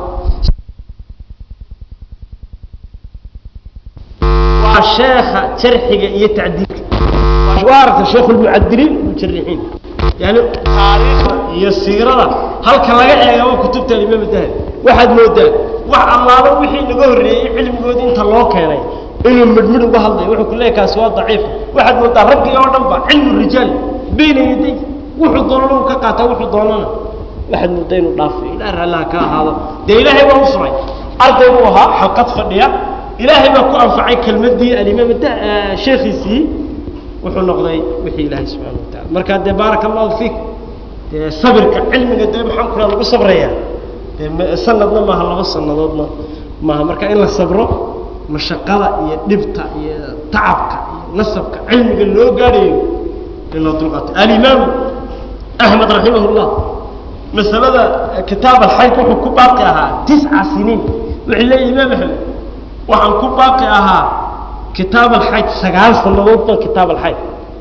S2: waa sheekha jarxiga iyo tacdiilka waa aragta sheekh lmucadiliin mujarixiin yani taariikhda iyo siirada halka laga eegaba kutubta alimaam dahabi waxaad moodaa wax allaalo wixii naga horreeyey cilmigoodi inta loo keenay inuu midhmidh uga hadlayo wuxuu ku leeyahay kaasi waa daciif waxaad moodaa raggii oo dhan ba cilmu rijaal bayna yaday wuxuu doonana uu ka qaataa wuxuu doonana waxaad moodaa inuu dhaafay ilaah raallah ka ahaado dee ilaahay baa u furay arday buu ahaa xalqad fadhiya ilaahay baa ku anfacay kelmadii alimaam sheekhiisii wuxuu noqday wixii ilaahay subxana wataala marka dee baaraka allahu fiik dee sabirka cilmiga dee maxaan ku lagu sabraya dee sanadna maaha laba sanadoodna maaha marka in la sabro mashaqada iyo dhibta iyo tacabka iyo nasabka cilmiga loo gaadhayo in loo dulqaato alimaam axmed raximah llah masalada kitaab alxayd wuxuu ku baaqi ahaa tisca siniin wuxuu leeyahy imaam axmed waxaan ku baaqi ahaa kitaab alxayd sagaal sanadood baan kitaab alxayd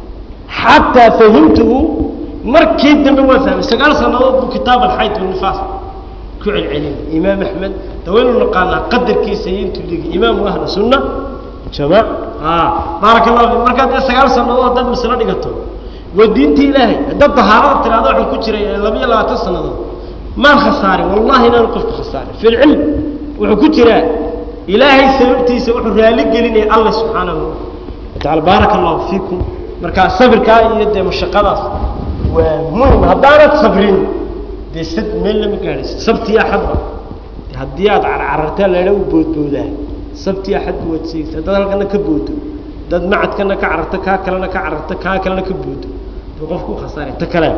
S2: xataa fahimtuhu markii dambe waan fahmay sagaal sanadood buu kitaab alxayd binifaas ku celcelinay imaam axmed de waynu naqaanaa qadarkiisa iyo intuu dhigi imaamu ahlu sunna jamaac baaraka allah fi markaad dee sagaal sanadood haddaad maslo dhigato waa diinta ilaahay haddaad dahaarada tiraado waxaan ku jiray labiyo labaatan sanadood maan khasaarin wallahi inaanu qofka khasaarin fi lcilm wuxuu ku jiraa ilaahay sababtiisa wuxuu raali gelinaya alla subxaanahu wataala baaraka allahu fiikum marka sabirkaa iyo dee mashaqadaas waa muhim haddaanad sabrin dee sad meel lama gaadhayso sabti axadba haddii aad carcarartaa laydha u boodboodaa sabti axadba waad seegaysa haddaad halkana ka boodo dad macadkana ka cararto kaa kalena ka cararto kaa kalena ka boodo duu qofku u khasaaray ta kale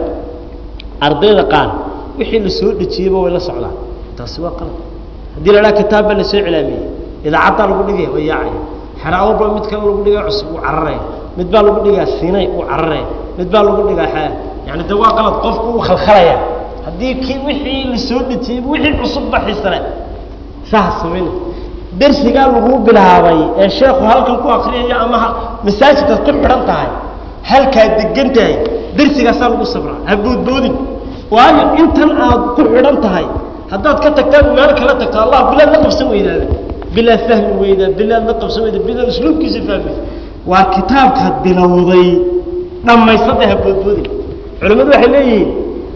S2: ardayda qaar wixii la soo dhejiyeyba way la socdaan taasi waa qalad haddii la dhaha kitaab baa la soo cilaamiyey idaacaddaa lagu dhigaya way yaacaya xeraawba mid kale lagu dhigaa cusub uu cararaya mid baa lagu dhigaa sinay uu cararaya mid baa lagu dhigaa yani de waa qalad qofku uu khalkhalaya haddii kii wixii la soo dhejiyey wixii cusub ba xiisane saha samayna dersigaa lagu bilaabay ee sheekhu halkan ku akriyayo ama masaajidkaad ku xidhan tahay halkaad degan tahay dersigaasaa lagu sabraa ha boodboodin waayo intan aad ku xidhan tahay haddaad ka tagtaan meel kala tagto allah bilaad la qabsan weydaada bilaad fahmi weydaa bilaad la qabsan weyda bilaad usluubkiisa fahmi waa kitaabkaad bilowday dhammaysada ha boodboodin culimmadu waxay leeyihiin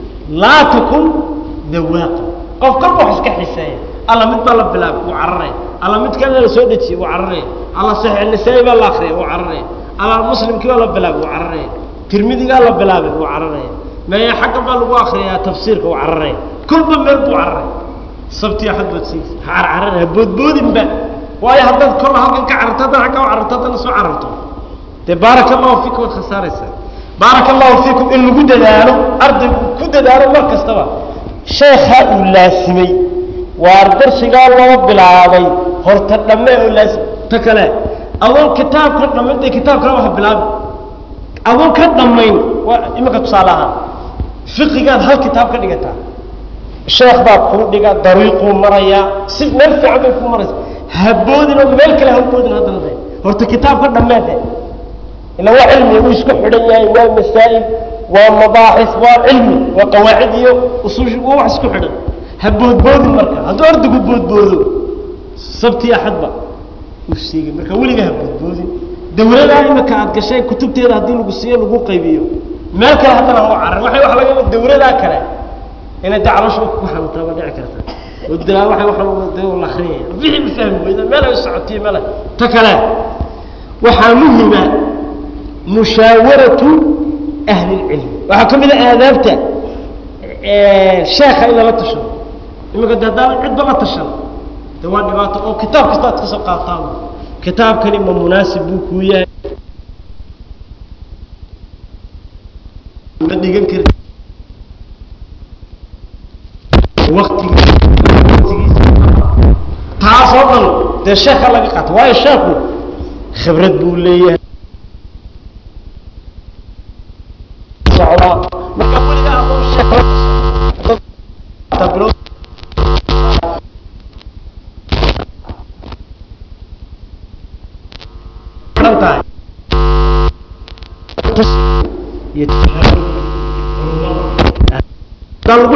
S2: laa takun dawaaqa qof kalba wax iska xiseeya alla mid baa la bilaabay wuu cararaya alla mid kalena la soo dejiyey wuu cararaya alla saxiix nisaa-i baa la akriyay wuu cararaya alla muslimkii baa la bilaabay wuu cararaya tirmidigaa la bilaabay wuu cararaya maya xagga baa lagu akriyaa tafsiirka wuu cararaya kolba meel buu cararaya sabti axad baad siisa ha carcarana ha boodboodinba waayo haddaad kolla halkan ka cararto haddana agga u cararto haddana soo cararto dee baaraka allahu fiikum waad khasaaraysaa baaraka allahu fiikum in lagu dadaalo ardaygu ku dadaalo mar kastaba sheekhaa uu laasimay waar darsigaa loo bilaabay horta dhamme oo laasim ta kale adoon kitaabka dhammayn dee kitaabkana waha bilaabi adoon ka dhammayn waa iminka tusaale ahaan fiqigaad hal kitaab ka dhigataa sheekh baa kuu dhiga dariiquu marayaa si meel fiican bay ku maraysa haboodinoo meel kale haboodin haddana de horta kitaabka dhammeede ila waa cilmi uu isku xidhan yahay waa masaa'il waa mabaaxis waa cilmi waa qawaacid iyo usuush waa wax isku xidhan ha boodboodin marka hadduu ardaygu boodboodo sabti axadba uu siigay marka weliga ha boodboodin dawladaa imika aad gashay kutubteeda haddii lagu siiyo lagu qaybiyo meel kale haddana ha u carar waxay wax laga dawladaa kale inay de caloosha ku xanuuntaa baa dhici karta ودلا waxa waxa uu la akhriyay wixii ma fahmi weyda meel ay socotay meel ta kale waxa muhiima mushawaratu ahli ilm waxa kamid ah aadaabta ee sheekha ila la tasho imika dadaan cid ba la tashan de waa dhibaato oo kitaab kasta aad ka soo qaataan kitaabkani ma munaasib buu ku yahay ma dhigan kar waqtigiisa taasoo dhan dee sheekha laga qaato waayo sheekhu khibrad buu leeyahay socdaa marka weligaa hadduu sheekh la bilood tahay iyo lagu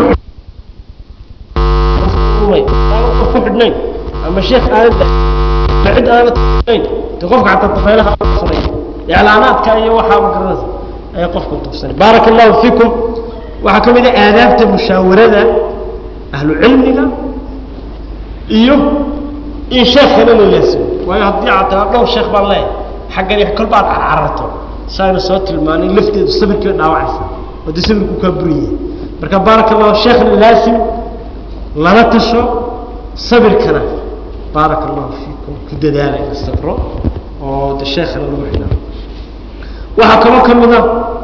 S2: ku xidhnayn ama sheekh aanad cid aanad xidhnayn de qofka xataa tafaylaha tufsanay iclaanaadka iyo waxaa ma garanaysa ayaa qofka tufsanay baaraka allahu fiikum waxaa ka mid ah aadaabta mushaawarada ahlu cilmiga iyo in sheekhana la laasimo waayo haddii aad tagaa dhowr sheekh baan leeyahay xaggan iyo kolba aad carcararto saayna soo tilmaanay lafteedu sabirkii dhaawacaysa oo dee sabirku kaa buriyay marka baaraka allahu sheekhna laasim lala tasho sabirkana baaraka allahu fiikum ku dadaala in sabro oo de sheekhana lagu xidhaa waxaa kaloo ka mid a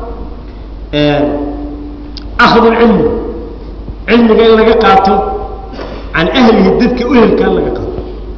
S2: akhdu lcilmi cilmiga in laga qaato can ahlihi dadka uhelka in laga qaato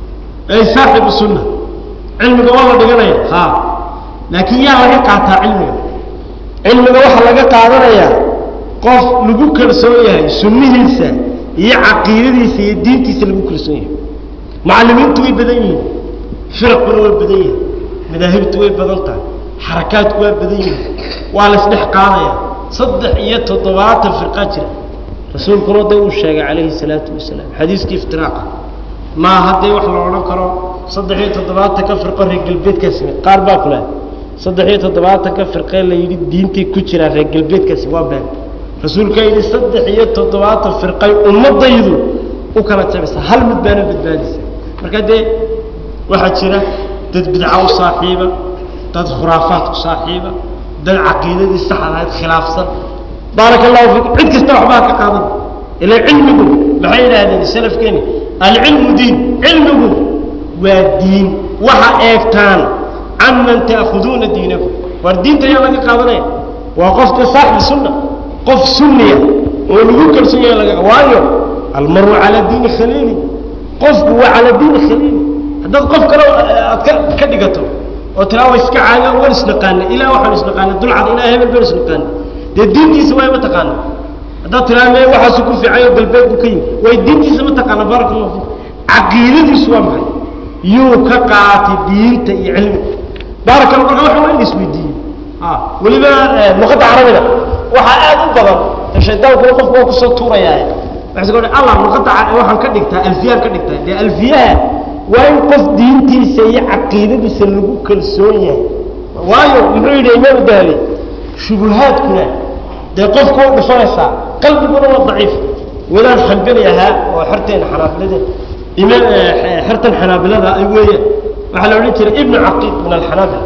S2: ay saaxibu sunna cilmiga waa la dhiganaya ha laakiin yaa laga qaataa cilmiga cilmiga waxaa laga qaadanayaa qof lagu kalsoon yahay sunnihiisa iyo caqiidadiisa iyo diintiisa lagu kalsoon yahay macallimiintu way badan yihiin firaquna waa badan yihin madaahibtu way badan tahay xarakaadku waa badan yihiin waa la isdhex qaadaya saddex iyo toddobaatan firqaa jira rasuulkuna de uu sheegay calayhi salaatu wasalaam xadiiskii iftiraaqa maa haddee wax la odhan karo saddex iyo toddobaatanka firqo reer galbeedkaasi qaar baa ku lehay saddex iyo toddobaatanka firqee la yidhi diintay ku jiraan reer galbeedkaasi waa been rasuulka yidhi saddex iyo toddobaatan firqay ummadaydu u kala jabisa hal mid baana badbaadisa marka dee waxaa jira dad bidca u saaxiiba dad khuraafaad u saaxiiba dad caqiidadii saxda ahayd khilaafsan baaraka allahu fiikum cid kasta waxbaa ka qaadan ila cilmigu maxay yidhaahdeen salafkeeni alcilmu diin cilmigu waa diin waxa eegtaan canman ta'khuduuna diinakum war diinta ayaa laga qaadanaya waa qofka saaxibi sunna qof sunniya oo lagu kalsoon yahay laga waayo almaru calaa diini khaliili qofku waa calaa diini khaliili haddaad qof kale aad ka ka dhigato oo tiraa wa iska caaga waan isnaqaana ilaa waxaan isnaqaana dulcad ilaa hebel baan isnaqaana dee diintiisa waa ma taqaana haddaad tiraa me waxaasu ku fiican oo galbeed buu ka yimi way diintiisa ma taqaana baaraka allahu fiik caqiidadiisu waa maxay yuu ka qaatay diinta iyo cilmiga baaraka allah marka waxa waa in la isweydiiyo weliba luqadda carabiga waxaa aad u badan shaydaankuna qofku waa kusoo tuurayaa waxay soo allah luqadda waxaan ka dhigtaa alfiyaan ka dhigtaa dee alfiyaha waa in qof diintiisa iyo caqiidadiisa lagu kalsoon yahay waayo muxuu yidhi imaam dahabi shubuhaadkuna dee qofku waa dhufanaysaa qalbiguna waa daciif wadaan xambali ahaa oo xerteena xanaabilada imaam xertan xanaabilada ay weeyaan waxaa la odhan jiray ibnu caqiid min alxanaabila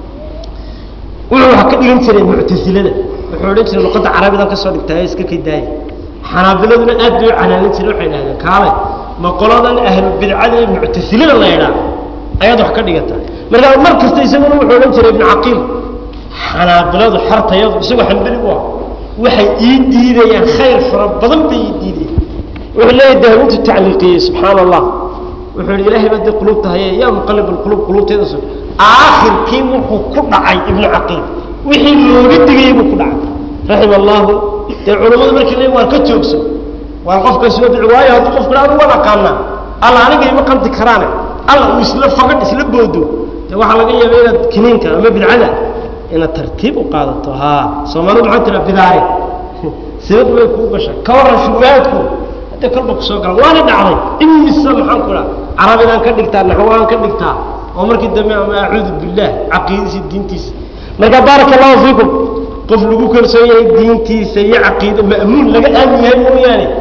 S2: wuxuu wax ka dhigan jiray muctasilada wuxuu odhan jiray luqadda carabidan ka soo dhigtaa iska ka daaya xanaabiladuna aad bay u canaanin jireen waxay idhahdeen kaalay ma qoladan ahlu bidcada ee muctasilada la yidhaah ayaad wax ka dhigataa markaa mar kasta isaguna wuxuu odhan jiray ibnu caqiil xanaabiladu xartayadu isagoo xambali u ah waxay ii diidayaan khayr fara badan bay ii diidayaan wuxuu leeyahay dahwintu tacliiqiyey subxaana allah wuxuu yidhi ilaahay baa dee qulubta haye yaa muqallib alqulub qulubteeda sug aakhirkii wuxuu ku dhacay ibnu caqiil wixii looga digayay buu ku dhacay raxima allahu dee culammadu markii le waan ka joogso waan qofkaasi waa bici waayo haddii qofku anu waan aqaanaa alla aniga ima qanti karaane alla uu isla fagadh isla boodo dee waxaa laga yaaba inaad kiniinka ama bidcada inaad tartiib u qaadato haa soomaalidu maxaa tiraa bidaare sibad way kuu gashay ka warran shubahaadku haddee kolba kusoo galan waana dhacday imisa maxaan ku dhaha carabidaan ka dhigtaa naxwaan ka dhigtaa oo markii dambe ama acuudu billaah caqiidadiisa diintiisa marka baaraka allahu fiikum qof lagu kalsoon yahay diintiisa iyo caqiida ma'muun laga aamin yahay mooyaane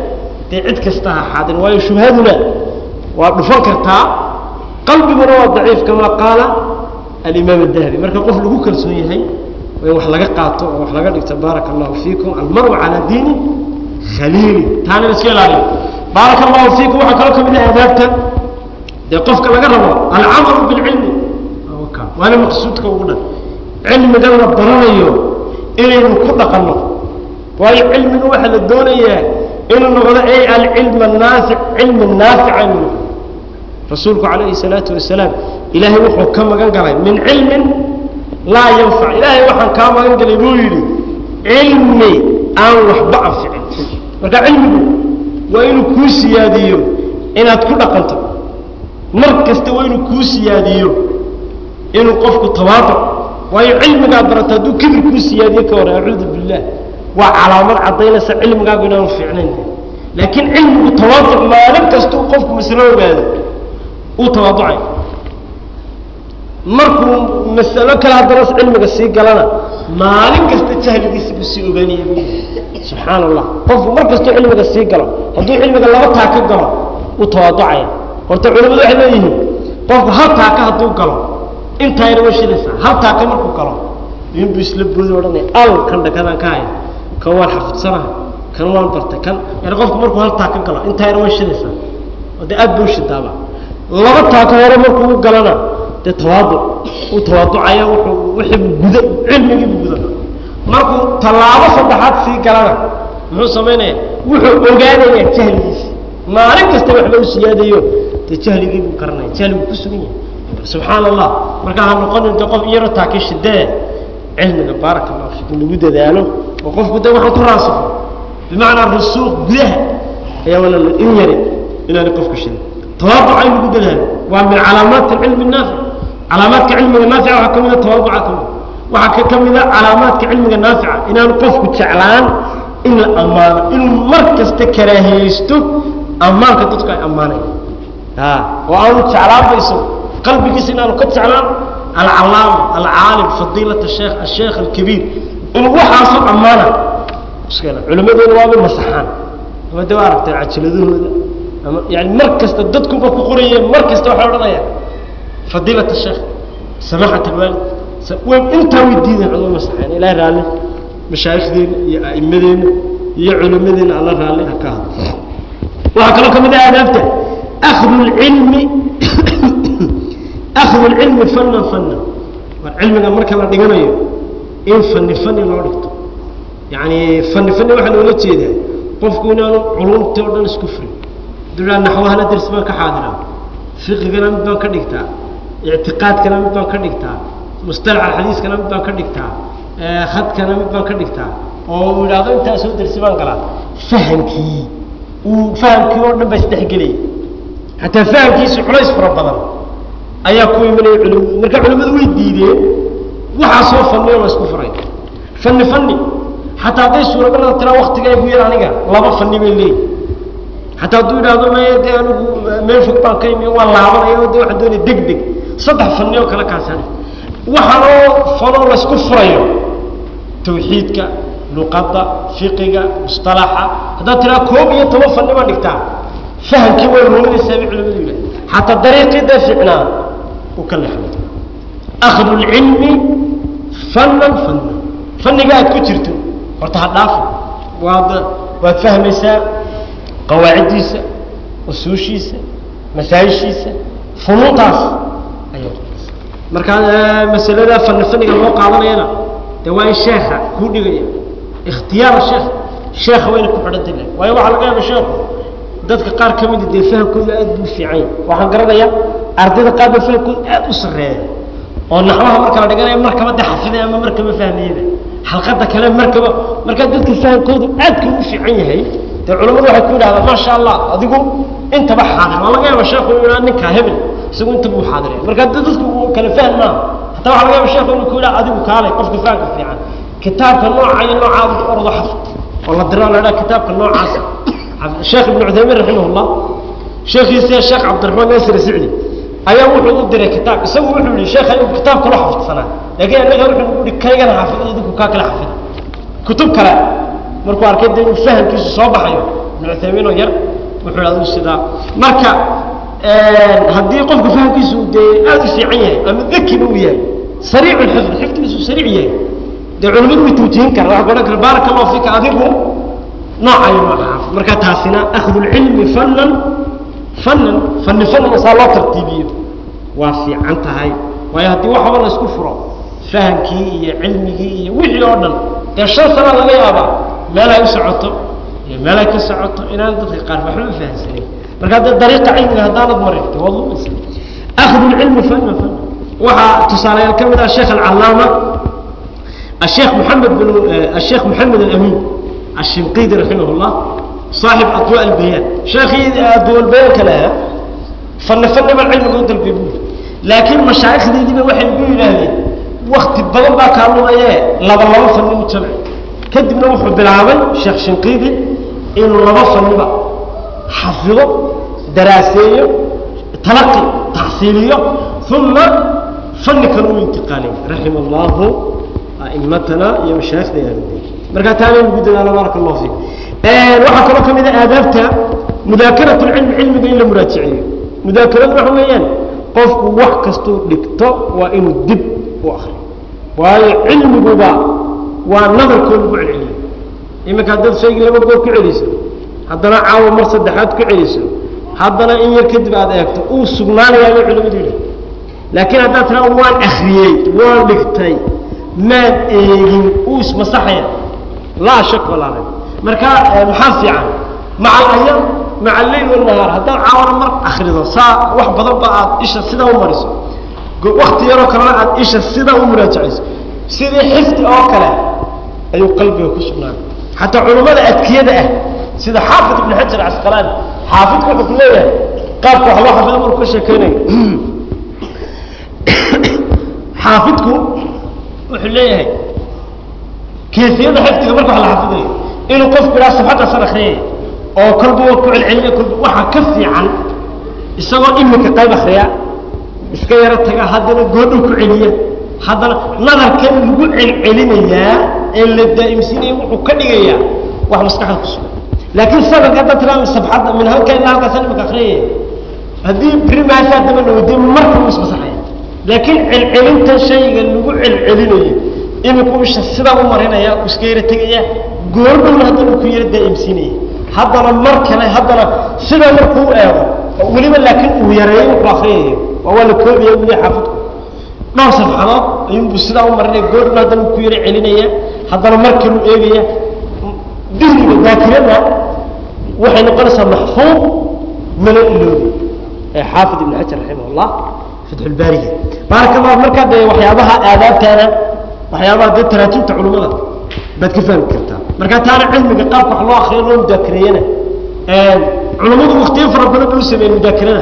S2: dee cid kasta ha xaadirin waayo shubhaduna waa dhufan kartaa qalbiguna waa daciif kamaa qaala alimaam adahabi marka qof lagu kalsoon yahay in wax laga qaato oo wax laga dhigto baaraka allahu fiikum almaru calaa diini khaliili taana iska ilaaliyo baaraka allahu fiikum waxaa kaloo kamid ah aadaabta dee qofka laga rabo alcamalu bilcilmi waana maqsuudka ugu dhan cilmigan la baranayo inaynu ku dhaqanno waayo cilmiga waxaa la doonayaa inuu noqdo ay alcilm anaafic cilmi naafica inuu noqdo rasuulku calayhi salaatu wasalaam ilaahay wuxuu ka magan galay min cilmin laa yanfac ilaahay waxaan kaa magan galay buu yidhi cilmi aan waxba anficin marka cilmigu waa inuu kuu siyaadiyo inaad ku dhaqanto mar kasta waa inuu kuu siyaadiyo inuu qofku tawaaduc waayo cilmigaad barata hadduu kibir kuu siyaadiyo ka hor acuudu billah waa calaamad caddaynaysa cilmigaagu inaanu fiicnayn laakiin cilmigu tawaaduc maalin kastuu qofku maslo ogaado uu tawaaducay markuu masalo kale haddana cilmiga sii galana maalin kasta jahligiisa buu sii ogaanaya subxaana allah qofku mar kastuu cilmiga sii galo hadduu cilmiga laba taa ka galo uu tawaaducaya horta culimadu waxay leeyihiin qofku hal taaka hadduu galo intaayna way shidaysaa hal taaka markuu galo inbuu isla boodi odhanaya al kan dhakadaan ka haya kan waan xafidsanaha kan waan bartay kan yani qofku markuu hal taaka galo intaayna way shidaysaa oo dee aad buu shidaaba laba taaka hore markuu u galana dee tawaaduc uu tawaaducaya wuxuu wixiibu guda cilmigiibu guda markuu tallaabo saddexaad sii galana muxuu samaynaya wuxuu ogaanaya jahligiisa maalin kasta waxba u siyaadayo dee jahligii buu garanaya jahligu ku sugan yahay subxaan allah markaa ha noqonin de qof iyaro taaka shidee cilmiga baaraka allahu fiikum lagu dadaalo oo qofku de waxaan ku raasifo bimacnaa rusuuq gudaha ayaa wala in yari inaani qofku shidin tawaaduca in lagu dadaalo waa min calaamaati cilmi naafic calaamaadka cilmiga naafica waxaa ka mida tawaaduca ka mida waxaa ka kamida calaamaadka cilmiga naafica inaanu qofku jeclaan in la ammaano inuu mar kasta karaahiyeysto ammaanka dadku ay ammaanayan oo aanu jeclaanbayso qalbigiisa inaanu ka jeclaan alcalaama alcaalim fadiilat sheekh asheekh alkabiir inuu waxaasoo ammaana culimadeena waaba masaxaan ama de waa aragteen cajiladahooda ama yani mar kasta dadkuba ku qorayeen mar kasta waxay odhanayaan fadiilat sheekh samaxat alwaalid way intaa way diideen culimo masaxeen ilaah raalli mashaayikhdeena iyo a'imadeena iyo culimadeena alla raalli ha ka hadlo waxaa kaloo ka mid ah aadaabta akhdu lcilmi akhdu lcilmi fanan fanan war cilmiga marka la dhiganayo in fani fani loo dhigto yani fani fani waxaa loola jeedaa qofku inaanu culumtii o dhan isku furin duraa naxwahana ders baan ka xaadiraa fiqigana mid baan ka dhigtaa ictiqaadkana mid baan ka dhigtaa mustalac alxadiiskana mid baan ka dhigtaa khadkana mid baan ka dhigtaa oo uu idhaahdo intaasoo dersi baan galaa fahamkii uu fahamkii oo dhan baa isdhexgelaya xataa fahamkiisu culays fara badan ayaa ku imanaya culim marka culimmadu way diideen waxaasoo fani oo la isku furay fani fani xataa hadday suuragalada tiraa waktiga igu yar aniga laba fani bay leeyihin xataa hadduu idhaahdo maya dee anigu meel fog baan ka imi waan laabanaya o de waxaan doonaya deg deg saddex fani oo kale kaasani waxaanoo fanoo la isku furayo tawxiidka luqadda fiqiga mustalaxa haddaad tiraa koob iyo toban fani baa dhigtaa fahamkii way ruuminaysaa bay culimadu yidhaha xataa dariiqii dee ficnaa uu ka lexmay akhdu lcilmi fanan fanan faniga aad ku jirto horta ha dhaafo waad waad fahmaysaa qawaaciddiisa usuushiisa masaayishiisa funuuntaas ayay markaa masalada fani faniga loo qaadanayana dee waa in sheekha kuu dhigaya ikhtiyaara sheekh sheekha wayna ku xidhantay le waayo waxaa laga yaaba sheekhu dadka qaar ka mida dee fahamkooda aad buu fiican yahay waxaan garanayaa ardayda qaar ba fahamkooda aad u sarreeya oo naxwaha marka la dhiganaya markaba de xafidaya ama markaba fahmayaba xalqada kale markaba markaa dadka fahamkoodu aadka u fiican yahay dee culamadu waxay ku yidhahdaan maasha allah adigu intaba xaadir waa laga yaaba sheekhu inuu yidhaha ninkaa hebel isagu intaba uu xaadiraya marka de dadku kale fahm maaha hataa waxa laga yaaba sheekhu inuu ku yidhaha adigu kaalay qofka fahamka fiican kitaabka nooca iyo nooca ordo xafid oo la diro la idhaha kitaabka noocaasa sheekh ibn cuthaymiin raximah llah sheekhiisa sheekh cabdiraxmaan nasir sicdi ayaa wuxuu u diray kitaab isagu wuxuu yihi sheekha inuu kitaab kalo xafidsanaa laakiin anaga wuxuu ihi kaygana xafid idinku kaa kala xafida kutub kale markuu arkay de inuu fahamkiisu soo baxayo ibnu cuthaymiinoo yar wuxuu aduu sidaa marka haddii qofka fahamkiisu dee aada u fiican yahay ama dakiba uu yahay sariicu lxifd xifdigiisu sariic yahay dee culimadu way tawjihin karaan waxa ku odhan kara baaraka allahu fika adigu noocayo nooca xaafid marka taasina akhdu lcilmi fanan fanan fani fanan saa loo tartiibiyo waa fiican tahay waayo haddii waxaba la isku furo fahamkii iyo cilmigii iyo wixii oo dhan dee shan sana laga yaabaa meel ay u socoto iyo meel ay ka socoto inaan dadka qaar waxba u fahamsanayn marka haddee dariiqa cilmiga haddaanad marin de waad lumaysa akhdu lcilmi fanan fanan waxaa tusaalayaal ka mid ah sheekh alcalaama الشيخ محمد بن الشيخ محمد الأمين الشنقيطي رحمه الله صاحب أضواء البيان شيخي أضواء البيان كلها فن فن ما العلم قد البيبول لكن مشايخ دي دي واحد بيقول هذه وقت بدل ما كانوا ايه لبا لبا فن مجتمع كدبنا وحو بلعبي شيخ شنقيطي إنه لبا فن بقى حفظه دراسيه تلقي تحصيليه ثم فن كانوا انتقالي رحم الله أئمتنا يا مشايخنا يا ربي مركا تاني نقول الله بارك الله فيك waxaa kaloo ka mid a aadaabta mudaakaratu lcilmi cilmiga in la muraajaciyo mudaakaradu waxa weeyaan qofku wax kastuu dhigto waa inuu dib u akriyo waayo cilmiguba waa nadarkoo lagu celceliyo iminka haddaad shaygii laba goor ku celiso haddana caawa mar saddexaad ku celiso haddana in yar kadib aad eegto uu sugnaanayaa bay culimadu yidhi laakiin haddaad tiraa waan akriyey waan dhigtay maad eegin uu ismasaxaya laa shak walaa rayb marka maxaa fiican maca alayam maca alleyl walnahaar haddaad caawana mar akrido saa wax badan ba aad isha sidaa u mariso wakti yaroo kalena aad isha sidaa u muraajacayso sidii xifdi oo kale ayuu qalbiga ku sugnaanay xataa culummada adkiyada ah sida xaafid ibn xajar casqalaani xaafidku wuxuu ku leeyahay qaabka wax loo xafido markuu ka sheekeynayo xaafidku wuxuu leeyahay keefiyada xifdiga marka wax la xafidayo inuu qofku idhaa safxadaasan akriyay oo kolba waa ku celcelinaya kolba waxaa ka fiican isagoo iminka qayb akriya iska yaro taga haddana goodhow ku celiya haddana nadarkan lagu celcelinayaa ee la daa'imsinaya wuxuu ka dhigayaa wax maskaxda ku sugan laakiin sanadka hadda tiraa safxadda min halka ilaa halkaasan iminka akriyaya haddii brimaasaa daba dhawday marka uu ismasaxaya laakiin celcelinta shayga lagu celcelinayo imika isha sidaa u marinaya u iska yaro tegaya goordhowna haddana ku yaro daa'imsiinaya haddana mar kale haddana sidaa markuu eego weliba laakiin uu yareeyo wuxuu akriyayo waa waa la koobaya weli xaafidku dhowr safxadood ayuunbuu sidaa u marinaya goordhowna haddana ku yaro celinaya haddana mar kaluu eegaya dihniga daakirada waxay noqonaysaa maxfuud mana iloobi ee xaafid ibn xajar raximah allah fatxulbaariga baaraka allah markaa dee waxyaabaha aadaabtaana waxyaabaha dee taraatiibta culummada baad ka fahmi kartaa marka taana cilmiga qaabka wax loo akriyo loo mudaakareeyana culummadu waktiyo fara badan bay u sameeyeen mudaakarada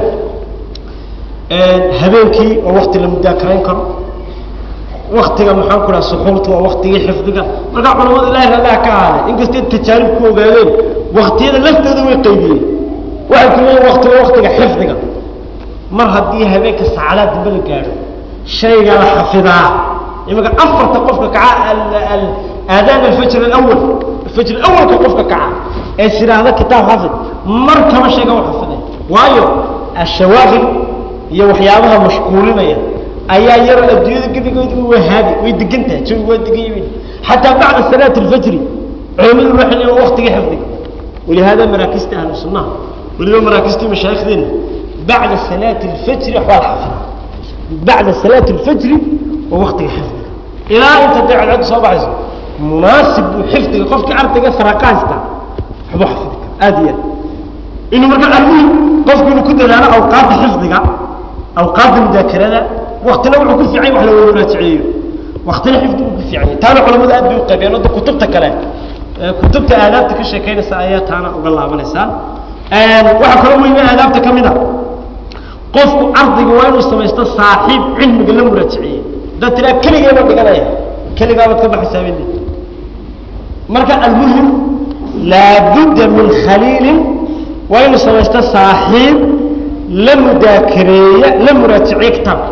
S2: habeenkii waa wakti la mudaakarayn karo waktiga maxaan ku dhaha suxuurta waa waktigii xifdiga marka culummadu ilahi radaha ka ahaaday inkastay tajaarib ku ogaadeen waktiyada laftooda way qaybiyeen waxay ku leeyihin wakti waa waktiga xifdiga mar haddii habeenka saacadaad dambe la gaadho shayga la xafidaa imika afarta qofka kaca aadaan alfajr alawal alfajr alawalka qofka kaca ee siraahda kitaab xafid mar kama sheega u xafiday waayo ashawaaqil iyo waxyaabaha mashquulinaya ayaa yaro adduunyada gebigoodaba waa haadi way degan tahay jawi waa degan yihiin xataa bacda salaati alfajri culimadu waxay leeyihin waktiga xifdiga ولهذا مراكزت أهل السنة ولذا مراكزت مشايخنا بعد صلاة الفجر أحوال حفظها بعد صلاة الفجر ووقت حفظها إلى أنت تدعي العد صباح مناسب حفظك قفك عرضك فرقاستا حبو حفظك آديا إنه مركز المهم قفك إنه كنت لنا أوقات حفظك أوقات المذاكرة وقتنا وحكو في عين وحلا ولا تعيي وقتنا حفظك في عين تانا علماء أدبي وقبيان هذا كتبتك كلام كتبت آدابتك الشيكين سآيات تانا وقال الله من إنسان وحكو لهم إيمان آدابتك كمنا qofku ardiga waa inuu samaysto saaxiib cilmiga la muraajiciye dad tiraa keligeeba dhiganaya keligaabad ka baxisaaben marka almuhim laabudda min khaliilin waa inuu samaysto saaxiib la mudaakareeya la muraajiciye kitaabka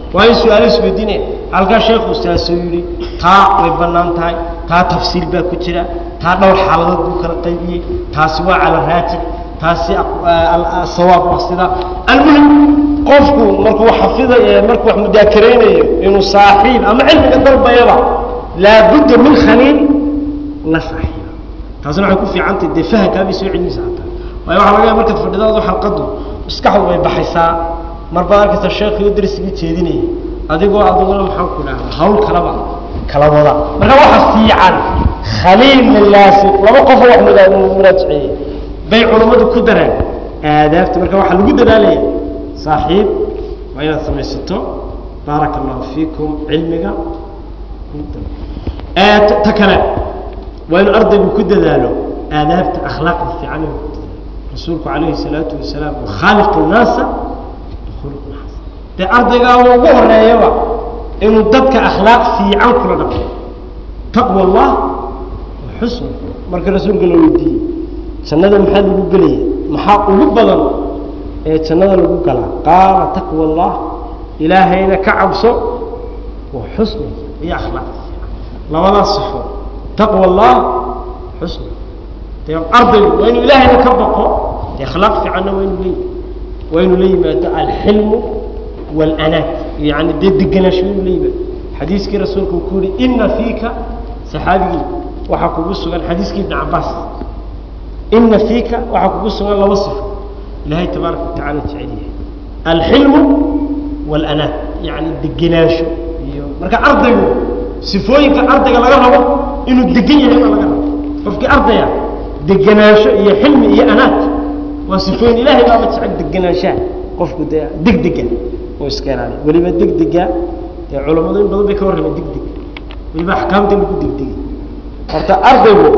S2: waa in su-aalo isweydiinaya halkaa sheekhu saasuu yidhi taa way bannaan tahay taa tafsiil baa ku jira taa dhowr xaaladood buu kala qaybiyey taasi waa cala raajix taasi sawaab waa sida almuhim qofku markuu xafiday markuu wax mudaakaraynayo inuu saaxiib ama cilmiga dalbayaba laabudda min khaliil la saaxiiba taasina waxay ku fiicantahay dee fahankaabay soo celinaysa hataa waayo waxaa laga yaaba markaad fadhidaadu xalqadu maskaxdu way baxaysaa marbaad arkaysa sheekhiyo darsigii jeedinaya adigoo adiguna maxaan ku dhahda hawl kalaba kala wada marka waxa fiican khaliil lilaasi laba qofoo wax muraajiciye bay culammadu ku daraan aadaabta marka waxaa lagu dadaalaya saaxiib waa inaad samaysato baaraka allahu fiikum cilmiga ta kale waa inuu ardaygu ku dadaalo aadaabta akhlaaqda fiican inuu ku dadaalo rasuulku calayhi salaatu wasalaam khaaliqu nnaasa bikhuluqin xasan dee ardaygaa ugu horeeyaba inuu dadka akhlaaq fiican kula dhaqmo taqwa allah wa xusn marka rasuulka la weydiiyey jannada maxaa lagu gelaya maxaa ugu badan ee jannada lagu galaa qaala taqwa allah ilaahayna ka cabso wa xusni iyo akhlaaqda fiican labadaas sifo taqwa allah xusni dee ardaygu waa inuu ilaahayna ka baqo dee akhlaaq fiicanna waa inuu leeyahy waa inuu la yimaado alxilmu wاlanaat yani dee degenaansho inuu la yimaado xadiiskii rasuulku uu ku yihi ina fiika saxaabigii waxaa kugu sugan xadiiskii ibn cabaas ina fiika waxaa kugu sugan laba sifo ilahay tabaaraka watacala jecel yahay alxilmu wاlanaat yani degenaansho iyo marka ardaygu sifooyinka ardayga laga rabo inuu degan yahay baa laga rabo qofkii ardaya degenaansho iyo xilmi iyo anaat waa sifooyin ilahay baaba jecel degenaanshaha qofku dee degdega oo iska ilaaliya weliba degdega dee culammadu in badan bay ka warrameen degdeg weliba axkaamta lagu degdegay horta ardaygu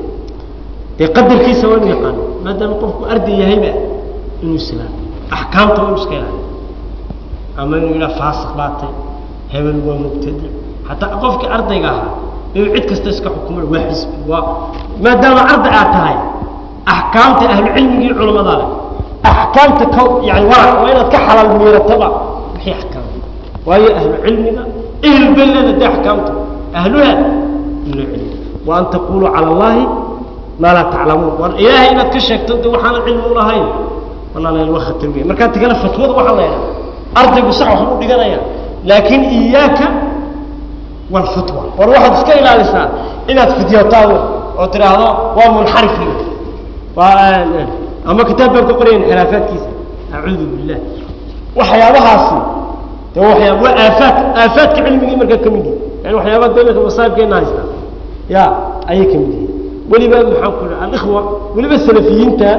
S2: dee qadarkiisa waa inu yaqaano maadaama qofku arday yahayba inuu islaamiyo axkaamta waa inu iska ilaaliyo ama inuu yidhaha faasiq baatay hebel waa mubtadic hataa qofkii ardayga ahaa inuu cid kasta iska xukumo waa xisbi waa maadaama arday aad tahay axkaamta ahlucilmigii culamada leh axkaamta ka yani warac waa inaad ka xalaal miirataba wixii axkaam waayo ahlu cilmiga ehl bay leeda de axkaamta ahluha ilo cilmi wa an taquluu cala allahi maa laa taclamuun war ilaahay inaad ka sheegto de waxaana cilmi u lahayn walaalayaal waa khatar wey markaa tigana fatwada waxaa la yidhaha ardaygu sax waxbuu dhiganaya laakin iyaaka walfatwa war waxaad iska ilaalisaa inaad fidyotaado oo tidhaahdo waa munxarif waa ama kitaab baan ka qoraya inxiraafaadkiisa acuudu billah waxyaabahaasi de waxyaab waa aafaad aafaadka cilmigii markaa ka mid yihi yani waxyaabaha dawlaka masaabkeena haysta ya ayay ka mid yihiin weliba maxaan ku dhaha alikhwa weliba salafiyiinta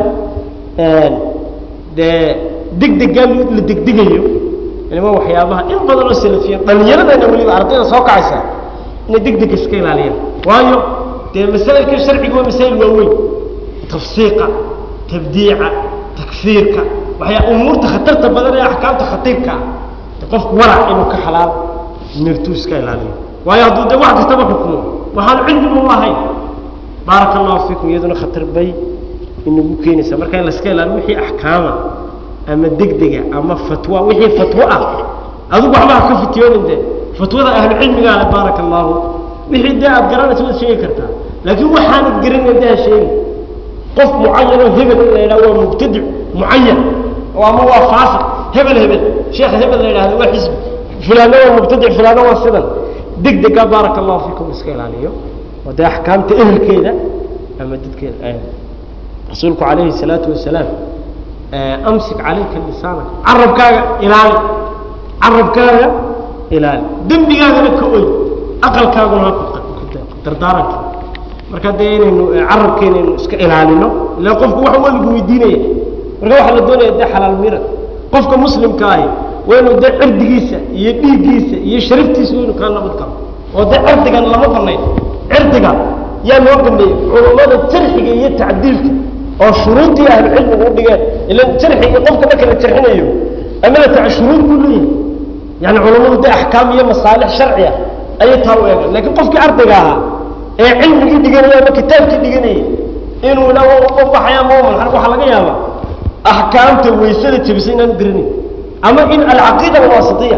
S2: dee degdegaa la degdegayo ilma waxyaabaha in badan oo salafiyiin dhalinyaradana weliba ardayda soo kacaysa inay degdeg iska ilaaliyaan waayo dee masaa'ilka sharciga waa masaa'il waaweyn tafsiiqa tabdiica takfiirka waxyaa umuurta khatarta badan ee axkaamta khatiirka ah qofku warac inuu ka xalaal mirtuu iska ilaaliyo waayo hadduu de wax kastaba xukumo waxaan cilmigu lahayn baaraka allahu fiikum iyaduna khatar bay inagu keenaysaa marka in laska ilaaliyo wixii axkaama ama degdega ama fatwa wixii fatwo ah adigu waxbaa ka fitiyoonin de fatwada ahlucilmigaa le baaraka allahu wixii dee aad garanaysa waad sheegi kartaa laakiin waxaanad garanayn de ha sheegi qof mucayan oo hebel in la yidhahdo waa mubtadic mucayan oo ama waa faasiq hebel hebel sheekh hebel la yidhahdo waa xisbi fulaano waa mubtadic fulaano waa sidan degdega baaraka allahu fiikum iska ilaaliyo oo dee axkaamta ehelkeeda ama dadkeeda rasuulku calayhi salaatu wasalaam amsik calayka lisaanaka carabkaaga ilaali carabkaaga ilaali dembigaagana ka oy aqalkaaguna ha dardaaranka marka dee inaynu carabkeena inu iska ilaalino ila qofku wax waa lagu weydiinaya marka waxaa la doonaya dee xalaal mirad qofka muslimka ahi waa inuu dee cirdigiisa iyo dhiiggiisa iyo sharaftiisa waa inu kaa nabad galo oo dee cirdigan lama banayn cirdiga yaa loo baneeyey culummada jarxiga iyo tacdiilka oo shuruudii ahlucilmigu u dhigeen ila jarxiga qofka marka la jarxinayo ama la taca shuruud buu leeyahay yani culummadu dee axkaam iyo masaalix sharci ah ayay taa u eegaan lakiin qofkii ardayga ahaa ee cilmigii dhiganaya ama kitaabkii dhiganayay inuu ila baxaya maman waxaa laga yaabaa axkaamta waysada jebisay inaanu garanayn ama in alcaqiida alwaasitiya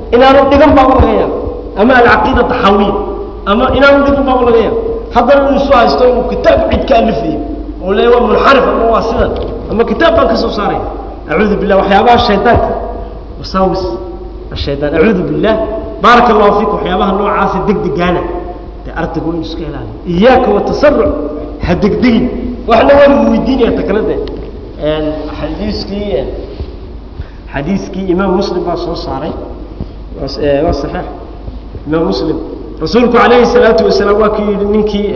S2: inaanu dhigan baaba laga yaaba ama alcaqiida taxawiya ama inaanu dhigan baaba laga yaaba haddana inuu isu haysto inuu kitaab cid ka alifayo oo le waa munxarif ama waa sidan ama kitaab baan ka soo saaraya acuudu billah waxyaabaha shaydaanka wasaawis ashaytaan acuudu billah baaraka allahu fiik waxyaabaha noocaasa degdegaana dee ardaygu inu iska ilaaliyo iyaaka watasaruc ha degdegin waxna waa lagu weydiinaya takalade xadiiskii xadiiskii imaam muslim baa soo saaray waa saxiix imaam muslim rasuulku calayhi salaatu wasalaam waa ku yidhi ninkii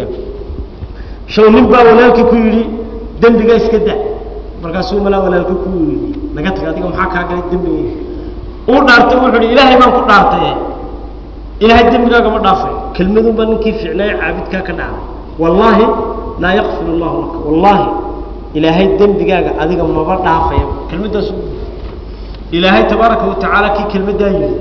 S2: shaw nin baa walaalkii ku yidhi dembiga iska da markaasuu malaa walaalka ku yidhi naga tag adiga maxaa kaa galay dembiga uu dhaartay wuxuu ihi ilaahay baan ku dhaartay ilaahay dembigaaga ma dhaafay kelmadun baa ninkii ficnaaye caabidkaa ka dhacday wallaahi laa yakfir allahu laka wallaahi ilaahay dembigaaga adiga maba dhaafaya kelmaddaas ilaahay tabaaraka watacaala kii kelmaddaa yidhi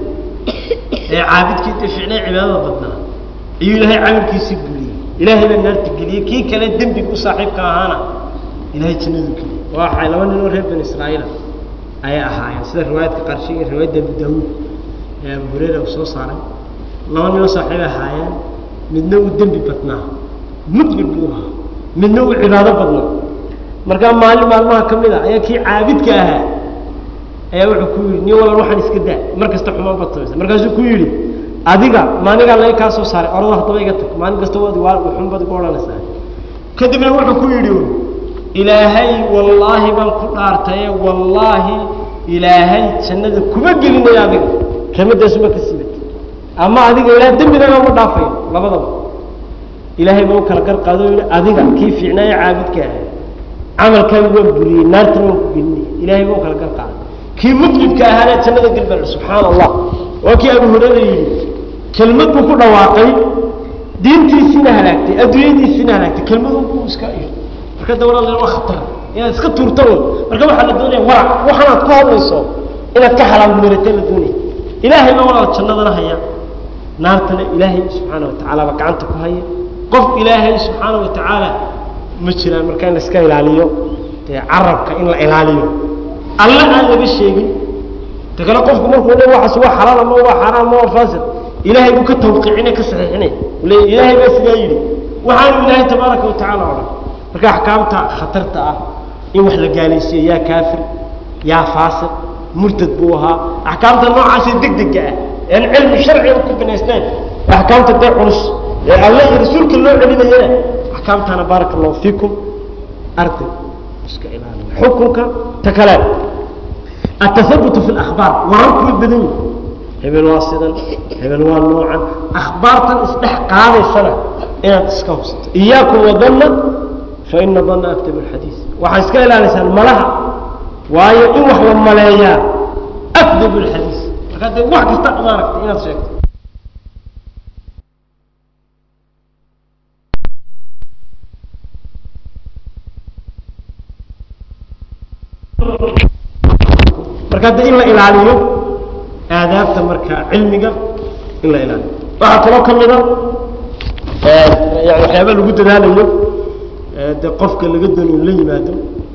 S2: ee caabidkii dee ficnay cibaadada badnaa ayuu ilaahay camalkiisii guliyey ilaahay baa naarta geliyey kii kale dembiga u saaxiibka ahaana ilahay jannadu geliyey waxay laba nin oo reer bani israa'iila ayay ahaayeen sida riwaayadka qarshiga riwaayadda abu daawuud ee abu hureyra uu soo saaray laba nin oo saaxiibay ahaayeen midna uu dembi badnaa mudlib buu ahaa midna uu cibaado badnaa markaa maalin maalmaha ka mid a ayaa kii caabidka ahaa ayaa wuxuu ku yidhi nin walal waxaan iska daa mar kasta xumaan baad samaysa markaasuu ku yidhi adiga maanigaa laga kaa soo saaray orada haddaba iga tag maalin kasta waad waa xun baad igu odhanaysaa kadibna wuxuu ku yidhi ilaahay wallaahi baan ku dhaartaye wallaahi ilaahay jannada kuma gelinaya adiga kelmadaasuma ka siibata ama adiga ilaah dembigaaga uma dhaafayo labadaba ilaahay baa u kala gar qaado yidhi adiga kii fiicnaayo caabidka ahay camalkaaga waan buriyey naartana waan ku gelinaya ilaahay baa u kala gar qaaday kii mudlibka ahaana jannada gelbal subxaana allah waa kii abu hurayra yidhi kelmad buu ku dhawaaqay diintiisiina halaagtay adduunyadiisiina halaagtay kelmadun buu iska yidhi marka dawla le waa khatar inaad iska tuurta un marka waxaa la doonaya warac waxaanaad ku hadlayso inaad ka xalaal meerata la doonaya ilaahay baa walaal jannadana haya naartana ilaahay subxaana watacaala baa gacanta ku haya qof ilaahay subxaana watacaala ma jiraan marka in la iska ilaaliyo dee carabka in la ilaaliyo alla aan laga sheegin ta kale qofku markuu le waxaas waa xalaal ama waa xaraam ama waa faasid ilaahay buu ka tawqiicinay ka saxiixinay le ilaahay baa sidaa yidhi waxaanu ilaahay tabaaraka watacaala odhan marka axkaamta khatarta ah in wax la gaalaysiiyo yaa kaafir yaa faasiq murtad buu ahaa axkaamta noocaasee degdega ah aan cilmi sharciga ku binaysnayn axkaamta dee culus ee alle iyo rasuulka loo celinayana axkaamtaana baaraka allahu fiikum arday iska ilaaliya xukunka ta kale atahabutu fi lakhbaar wararku way badan yihin hebel waa sidan hebel waa noocan akhbaartan isdhex qaadaysana inaad iska hubsato iyaakum wadanna faina danna aktab alxadiis waxaa iska ilaaliysaan malaha waayo in wax la maleeyaa akdab alxadiis markaa dee wax kasta maaragtay inaad sheegto markaa de in la ilaaliyo aadaabta marka cilmiga in la ilaaliyo waxaa kaloo ka mida yani waxyaaba lagu dadaalayo de qofka laga doonayo in la yimaado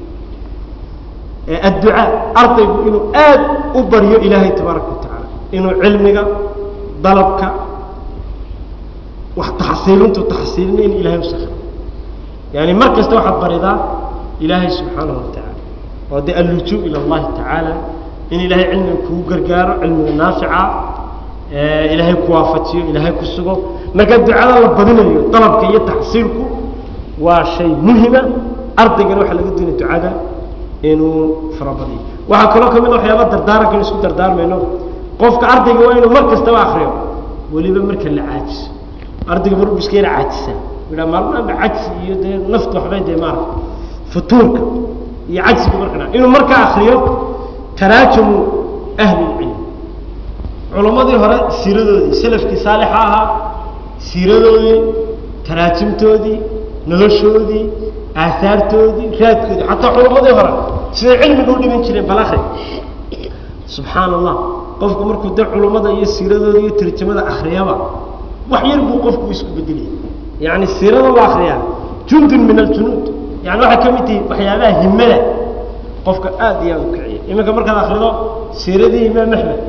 S2: adducaa ardaygu inuu aad u baryo ilaahay tabaaraka watacaala inuu cilmiga dalabka wax taxsiilintu taxsiilina in ilahay u sakro yani mar kasta waxaad baridaa ilaahay subxaanahu watacaala oo de allujuu ila allahi tacaala in ilaahay cilmiga kugu gargaaro cilmiga naafica ilaahay ku waafajiyo ilaahay ku sugo marka ducada la badinayo dalabka iyo taxsiilku waa shay muhima ardaygana waxaa laga doonaya ducada inuu farabadiyo waxaa kaloo ka mid a waxyaaba dardaaranka in isku dardaarmayno qofka ardayga waa inuu mar kastaba akriyo weliba marka la caajiso ardayga mar iska yara caajisaa idhaa maalmaanba cajsi iyo dee naftu waxbay dee maarata futuurka iyo cajsiga marka dha inuu markaa akriyo taraajumu ahli lcilm culammadii hore siiradoodii salafkii saalixa ahaa siiradoodii taraajimtoodii noloshoodii aahaartoodii raadkoodii xataa culammadii hore siday cilmiga u dhigan jireen bal akri subxaan allah qofku markuu de culummada iyo siiradooda iyo tarjamada akriyaba wax yar buu qofku isku bedelaya yani siirada la akriyaa jundun min aljunuud yani waxay ka mid tihi waxyaabaha himada qofka aad iyo aad u kiciya iminka markaad akrido siiradii imaam axmed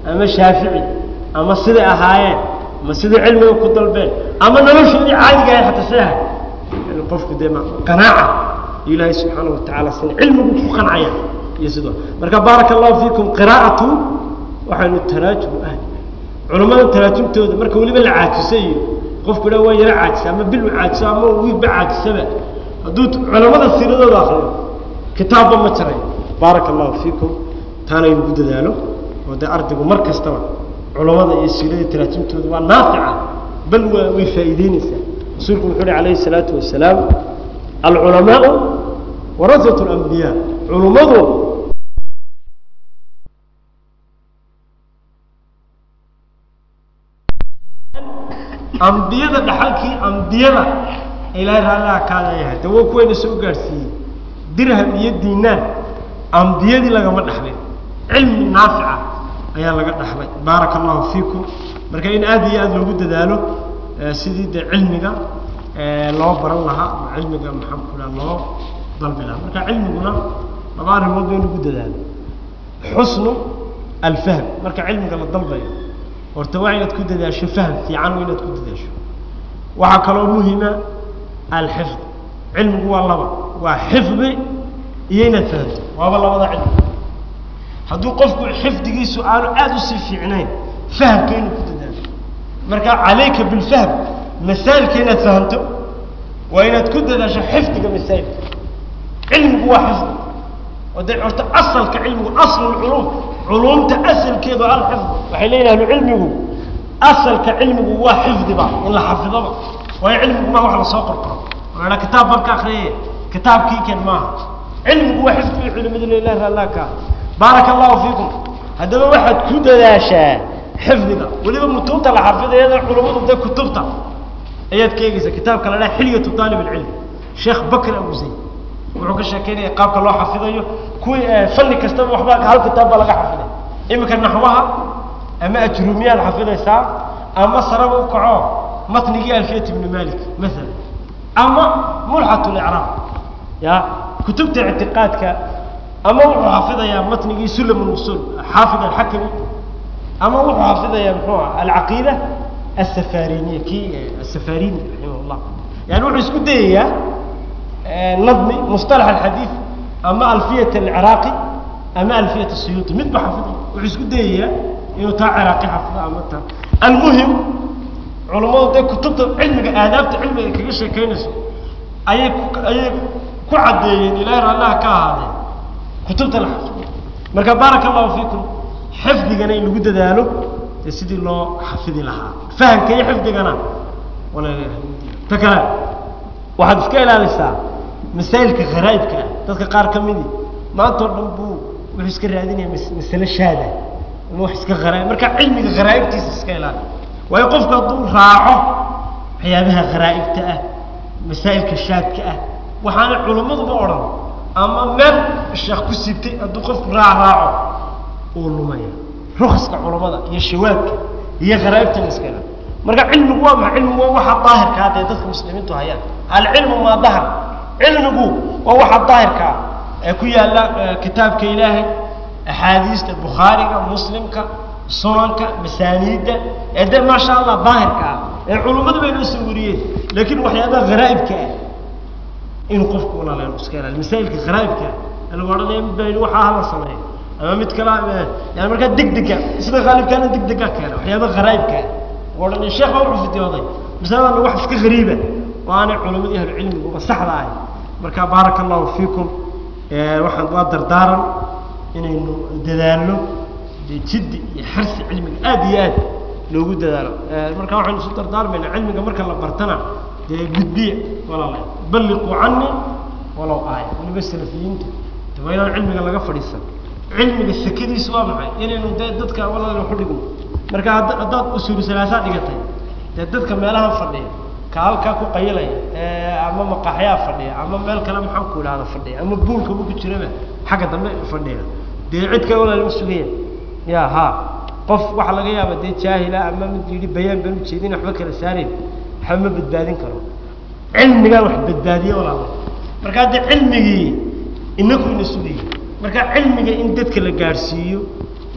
S2: ama shaafici ama siday ahaayeen ama siday cilmiga ku dalbeen ama noloshoodii caadiga ahay xataa siday ahay yani qofku dee ma qanaaca ilaahay subxaana wa tacaala sina cilmigu ku qancaya iyo sidoo marka baaraka allahu fiikum qiraa'atu waxaynu taraajum ah culammada taraajumtooda marka weliba la caajisayo qofku dha waa yaro caajisa ama bil u caajiso ama wiilba caajisaba hadduu culamada siiradooda akriyo kitaabba ma jiray baaraka allahu fiikum taana in ugu dadaalo oo dee ardaygu mar kastaba culamada iyo siiradii taraajumtooda waa naafica bal waa way faa'iideyneysaa rasuulku wuxuu uhi calayhi salaatu wasalaam alculamaau warasatu alambiyaa culummadu ambiyada dhaxalkii ambiyada ilaahay raalliha kaadayahay de waa kuwayna soo gaadhsiiyey dirham iyo diinaan ambiyadii lagama dhaxlin cilmi naafica ayaa laga dhaxlay baaraka allahu fiikum marka in aada iyo aada loogu dadaalo sidii dee cilmiga loo baran lahaa ama cilmiga maxaan ku dhaha loo dalbi lahaa marka cilmiguna laba arrimood ba in lagu dadaalo xusnu alfahm marka cilmiga la dalbayo horta waa inaad ku dadaasho fahm fiican waa inaad ku dadaasho waxaa kaloo muhima alxifd cilmigu waa laba waa xifdi iyo inaad fahamto waaba labada cilmi hadduu qofku xifdigiisu aanu aada usii fiicnayn fahamka inuu ku dadaalo marka calayka bilfahm masaailka inaad fahamto waa inaad ku dadaasho xifdiga masaa'ilka cilmigu waa xifdi oo dee horta asalka cilmigu aslu lculuum culuumta asalkeedu alxifd waxay leeyihin ahlu cilmigu asalka cilmigu waa xifdiba in la xafidoba waayo cilmigu maa wax lasoo qorqoro waaa kitaab baan ka akriyay kitaabkii ken maaha cilmigu waa xifdi bay culimadu lelah raallah ka baaraka allahu fiikum haddaba waxaad ku dadaashaa xifdiga weliba mutuubta la xafidayada culummadu dee kutubta ayaad ka eegeysa kitaabka la dhaha xilyatu aalib alcilm sheekh bakr abu zayd wuxuu ka sheekeynaya qaabka loo xafidayo kuwii fanni kastaba waxba hal kitaab baa laga xafiday iminka naxwaha ama ajruumiyaad xafidaysaa ama saraba u kaco matnigii alfiyat ibni malik maala ama mulxat licraab ya kutubta ictiqaadka ama wuxuu xafidayaa matnigii sulam usul xaafid alxakami ama wuxuu xafidayaa muxuu ah alcaqiida asafariniya kii asafarini raximah llah yani wuxuu isku dayayaa nadmi musطalax alxadiid ama alfiyat alciraaqi ama alfiyat asuyuuti midba xafiday wuxuu isku dayayaa inuu taa ciraaqi xafido ama taa almuhim culammadu dee kutubta cilmiga aadaabta cilmiga kaga sheekeynayso ayay ku ayay ku caddeeyeen ilahay raallaha ka ahaadee kutubta la xafido marka baaraka allahu fiikum xifdigana in lagu dadaalo dee sidii loo xafidi lahaa fahamka iyo xifdigana ta kale waxaad iska ilaalisaa masaa'ilka kharaa'ibka ah dadka qaar ka midi maanta o dhan buu wuxuu iska raadinaya masale shaada ama wax iska kharaa'ib marka cilmiga kharaa'ibtiisa iska ilaali waayo qofku hadduu raaco waxyaabaha kharaa'ibta ah masaa'ilka shaadka ah waxaana culimmaduba odhan ama meel sheekh ku siibtay hadduu qofku raac raaco uu lumaya rukaska culammada iyo shawaabka iyo kharaa'ibtana iska ilaali marka cilmigu waa maxa cilmigu waa waxa daahirkaa dee dadka muslimiintu hayaan alcilmu maa dahar cilmigu waa waxa daahirkaa ee ku yaalla kitaabka ilaahay axaadiista bukhaariga muslimka sunanka masaaniidda ee de maasha allah daahirka ah ee culummadu bay noo soo wariyeen laakiin waxyaabaha kharaa'ibka ah inuu qofku walaaleeno iska ilaali masaa'ilka kharaa'ibka ah lagu odhanaya mid baa yidhi waxaa hala sameeyo ama mid kala yani markaa degdega sida khaalibkaana degdega keena waxyaabaha kharaa'ibka ah odhanay sheekh baa wuxuu fidiyooday masaladana wax iska gariiba oo aanay culamadii ahlu cilmiguba saxda ahay marka baaraka allahu fiikum waxaan waa dardaaran inaynu dadaalno dee jiddi iyo xarsi cilmiga aada iyo aad loogu dadaalo marka waxaynu isu dardaarmayna cilmiga marka la bartana dee gudbiya walaala balliquu cani walow aaya waliba salafiyiinta de waa inaan cilmiga laga fadhiisan cilmiga sakadiisu waa maxay inaynu dee dadka walaala waxu dhigno marka hadd haddaad usuulu salaasaa dhigatay dee dadka meelaha fadhiya ka halkaa ku qayilaya ama maqaaxyaa fadhiya ama meel kale maxaan ku idhahda fadhiya ama buulkaba ku jiraba xagga dambe fadhiya dee cid kale walaalma sugaya ya ha qof waxaa laga yaaba dee jaahila ama mid yidhi bayaan baan ujeedin waxba kala saarayn waxba ma badbaadin karo cilmigaan wax badbaadiye walaala marka hadde cilmigii inaku ina sugaya marka cilmiga in dadka la gaadhsiiyo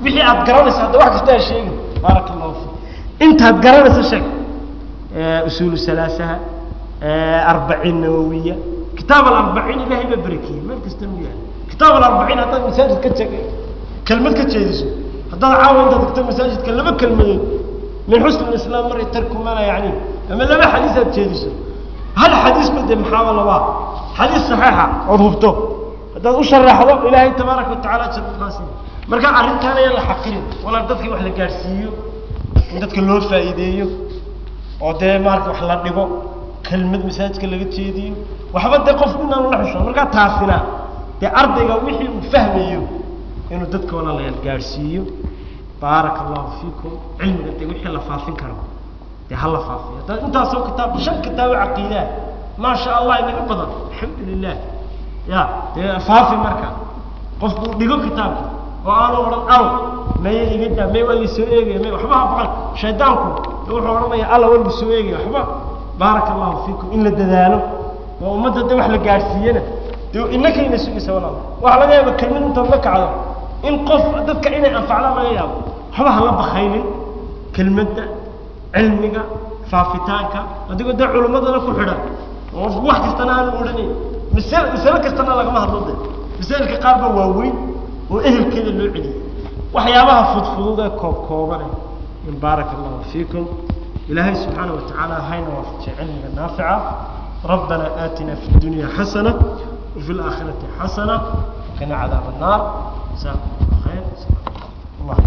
S2: wixii aad garanaysa hadda wax kasta ha sheegin baaraka allahu fiik intaad garanaysa sheeg usuulu salaasaha arbaciin nawawiya kitaab alarbaciin ilaahay baa barakeeyey meel kastana u yahay kitaab alarbaciin haddaad masaajid ka teg kelmad ka jeediso haddaad caawa intaad tagto masaajidka laba kelmadood min xusn islaam mar tarku mana yani ama laba xadiis aad jeediso hal xadiis ba dee maxaaba labaa xadiis saxiixa ood hubto haddaad u sharaxdo ilaahay tabaaraka watacaala ajir kukaasiin marka arrintaan ayaan la xaqirin walaa dadkii wax la gaadhsiiyo in dadka loo faa'iideeyo oo dee maarata wax la dhigo kelmad masaajidka laga jeediyo waxba dee qofku inaanu la xusho markaa taasina dee ardayga wixii uu fahmayo inuu dadka walaalayaal gaadhsiiyo baaraka allahu fiikum cilmiga dee wixii la faafin karo dee ha la faafiyo haddaad intaasoo kitaab shan kitaabo caqiidaa maasha allah inaga badan alxamdu lilah ya dee faafi marka qofku dhigo kitaabka oo aanu odhan aw maya iga daa may waa lisoo eegaya may waxba ha baqan shaydaanku wuxuu odhanaya alla waa lisoo eegaya waxba baaraka allahu fiikum in la dadaalo oo ummadda de wax la gaadhsiiyana dee innakayna sugaysa walaal waxaa laga yaaba kelmad intaad la kacdo in qof dadka inay anfacdaan laga yaabo waxba ha la bakaynin kelmadda cilmiga faafitaanka adigoo dee culimmadana ku xidhan oo wax kastana aanu odhanayn masal masale kastana lagama hadlo de masailka qaar baa waaweyn oo ehelkeeda loo celiyay waxyaabaha fudfudud ee koob koobane in baaraka allahu fiikum ilaahay subxaana wa tacaala hayna waafajiya cilmiga naafica ربنا آتنا في الدنيا حسنة وفي الآخرة حسنة وقنا عذاب النار جزاكم الله خير الله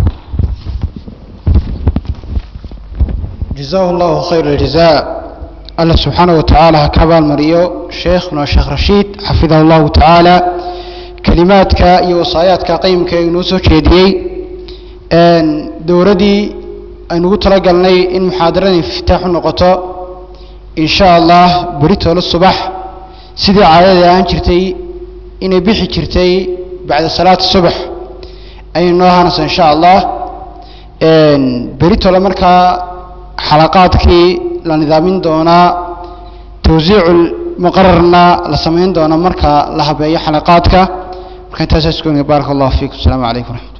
S1: جزاه الله خير الجزاء الله سبحانه وتعالى هكذا المريو شيخنا الشيخ رشيد حفظه الله تعالى كلماتك يوصاياتك قيمك ينوسو شيديي ان دوردي ان تلقلني ان محاضرين افتتاح النقطة ان شاء الله بريتو للصبح سيدي عادة ان جرتي ان بيحي جرتي بعد صلاة الصبح اي نوها ان شاء الله ان بريتو لمركا xalaqaadkii la nidaamin doonaa tawsiicu muqararna la samayn doona marka la habeeyo xalaqaadka marka intaasaa isku baaraka allahu fiikum asalaamu calaykum waraxmat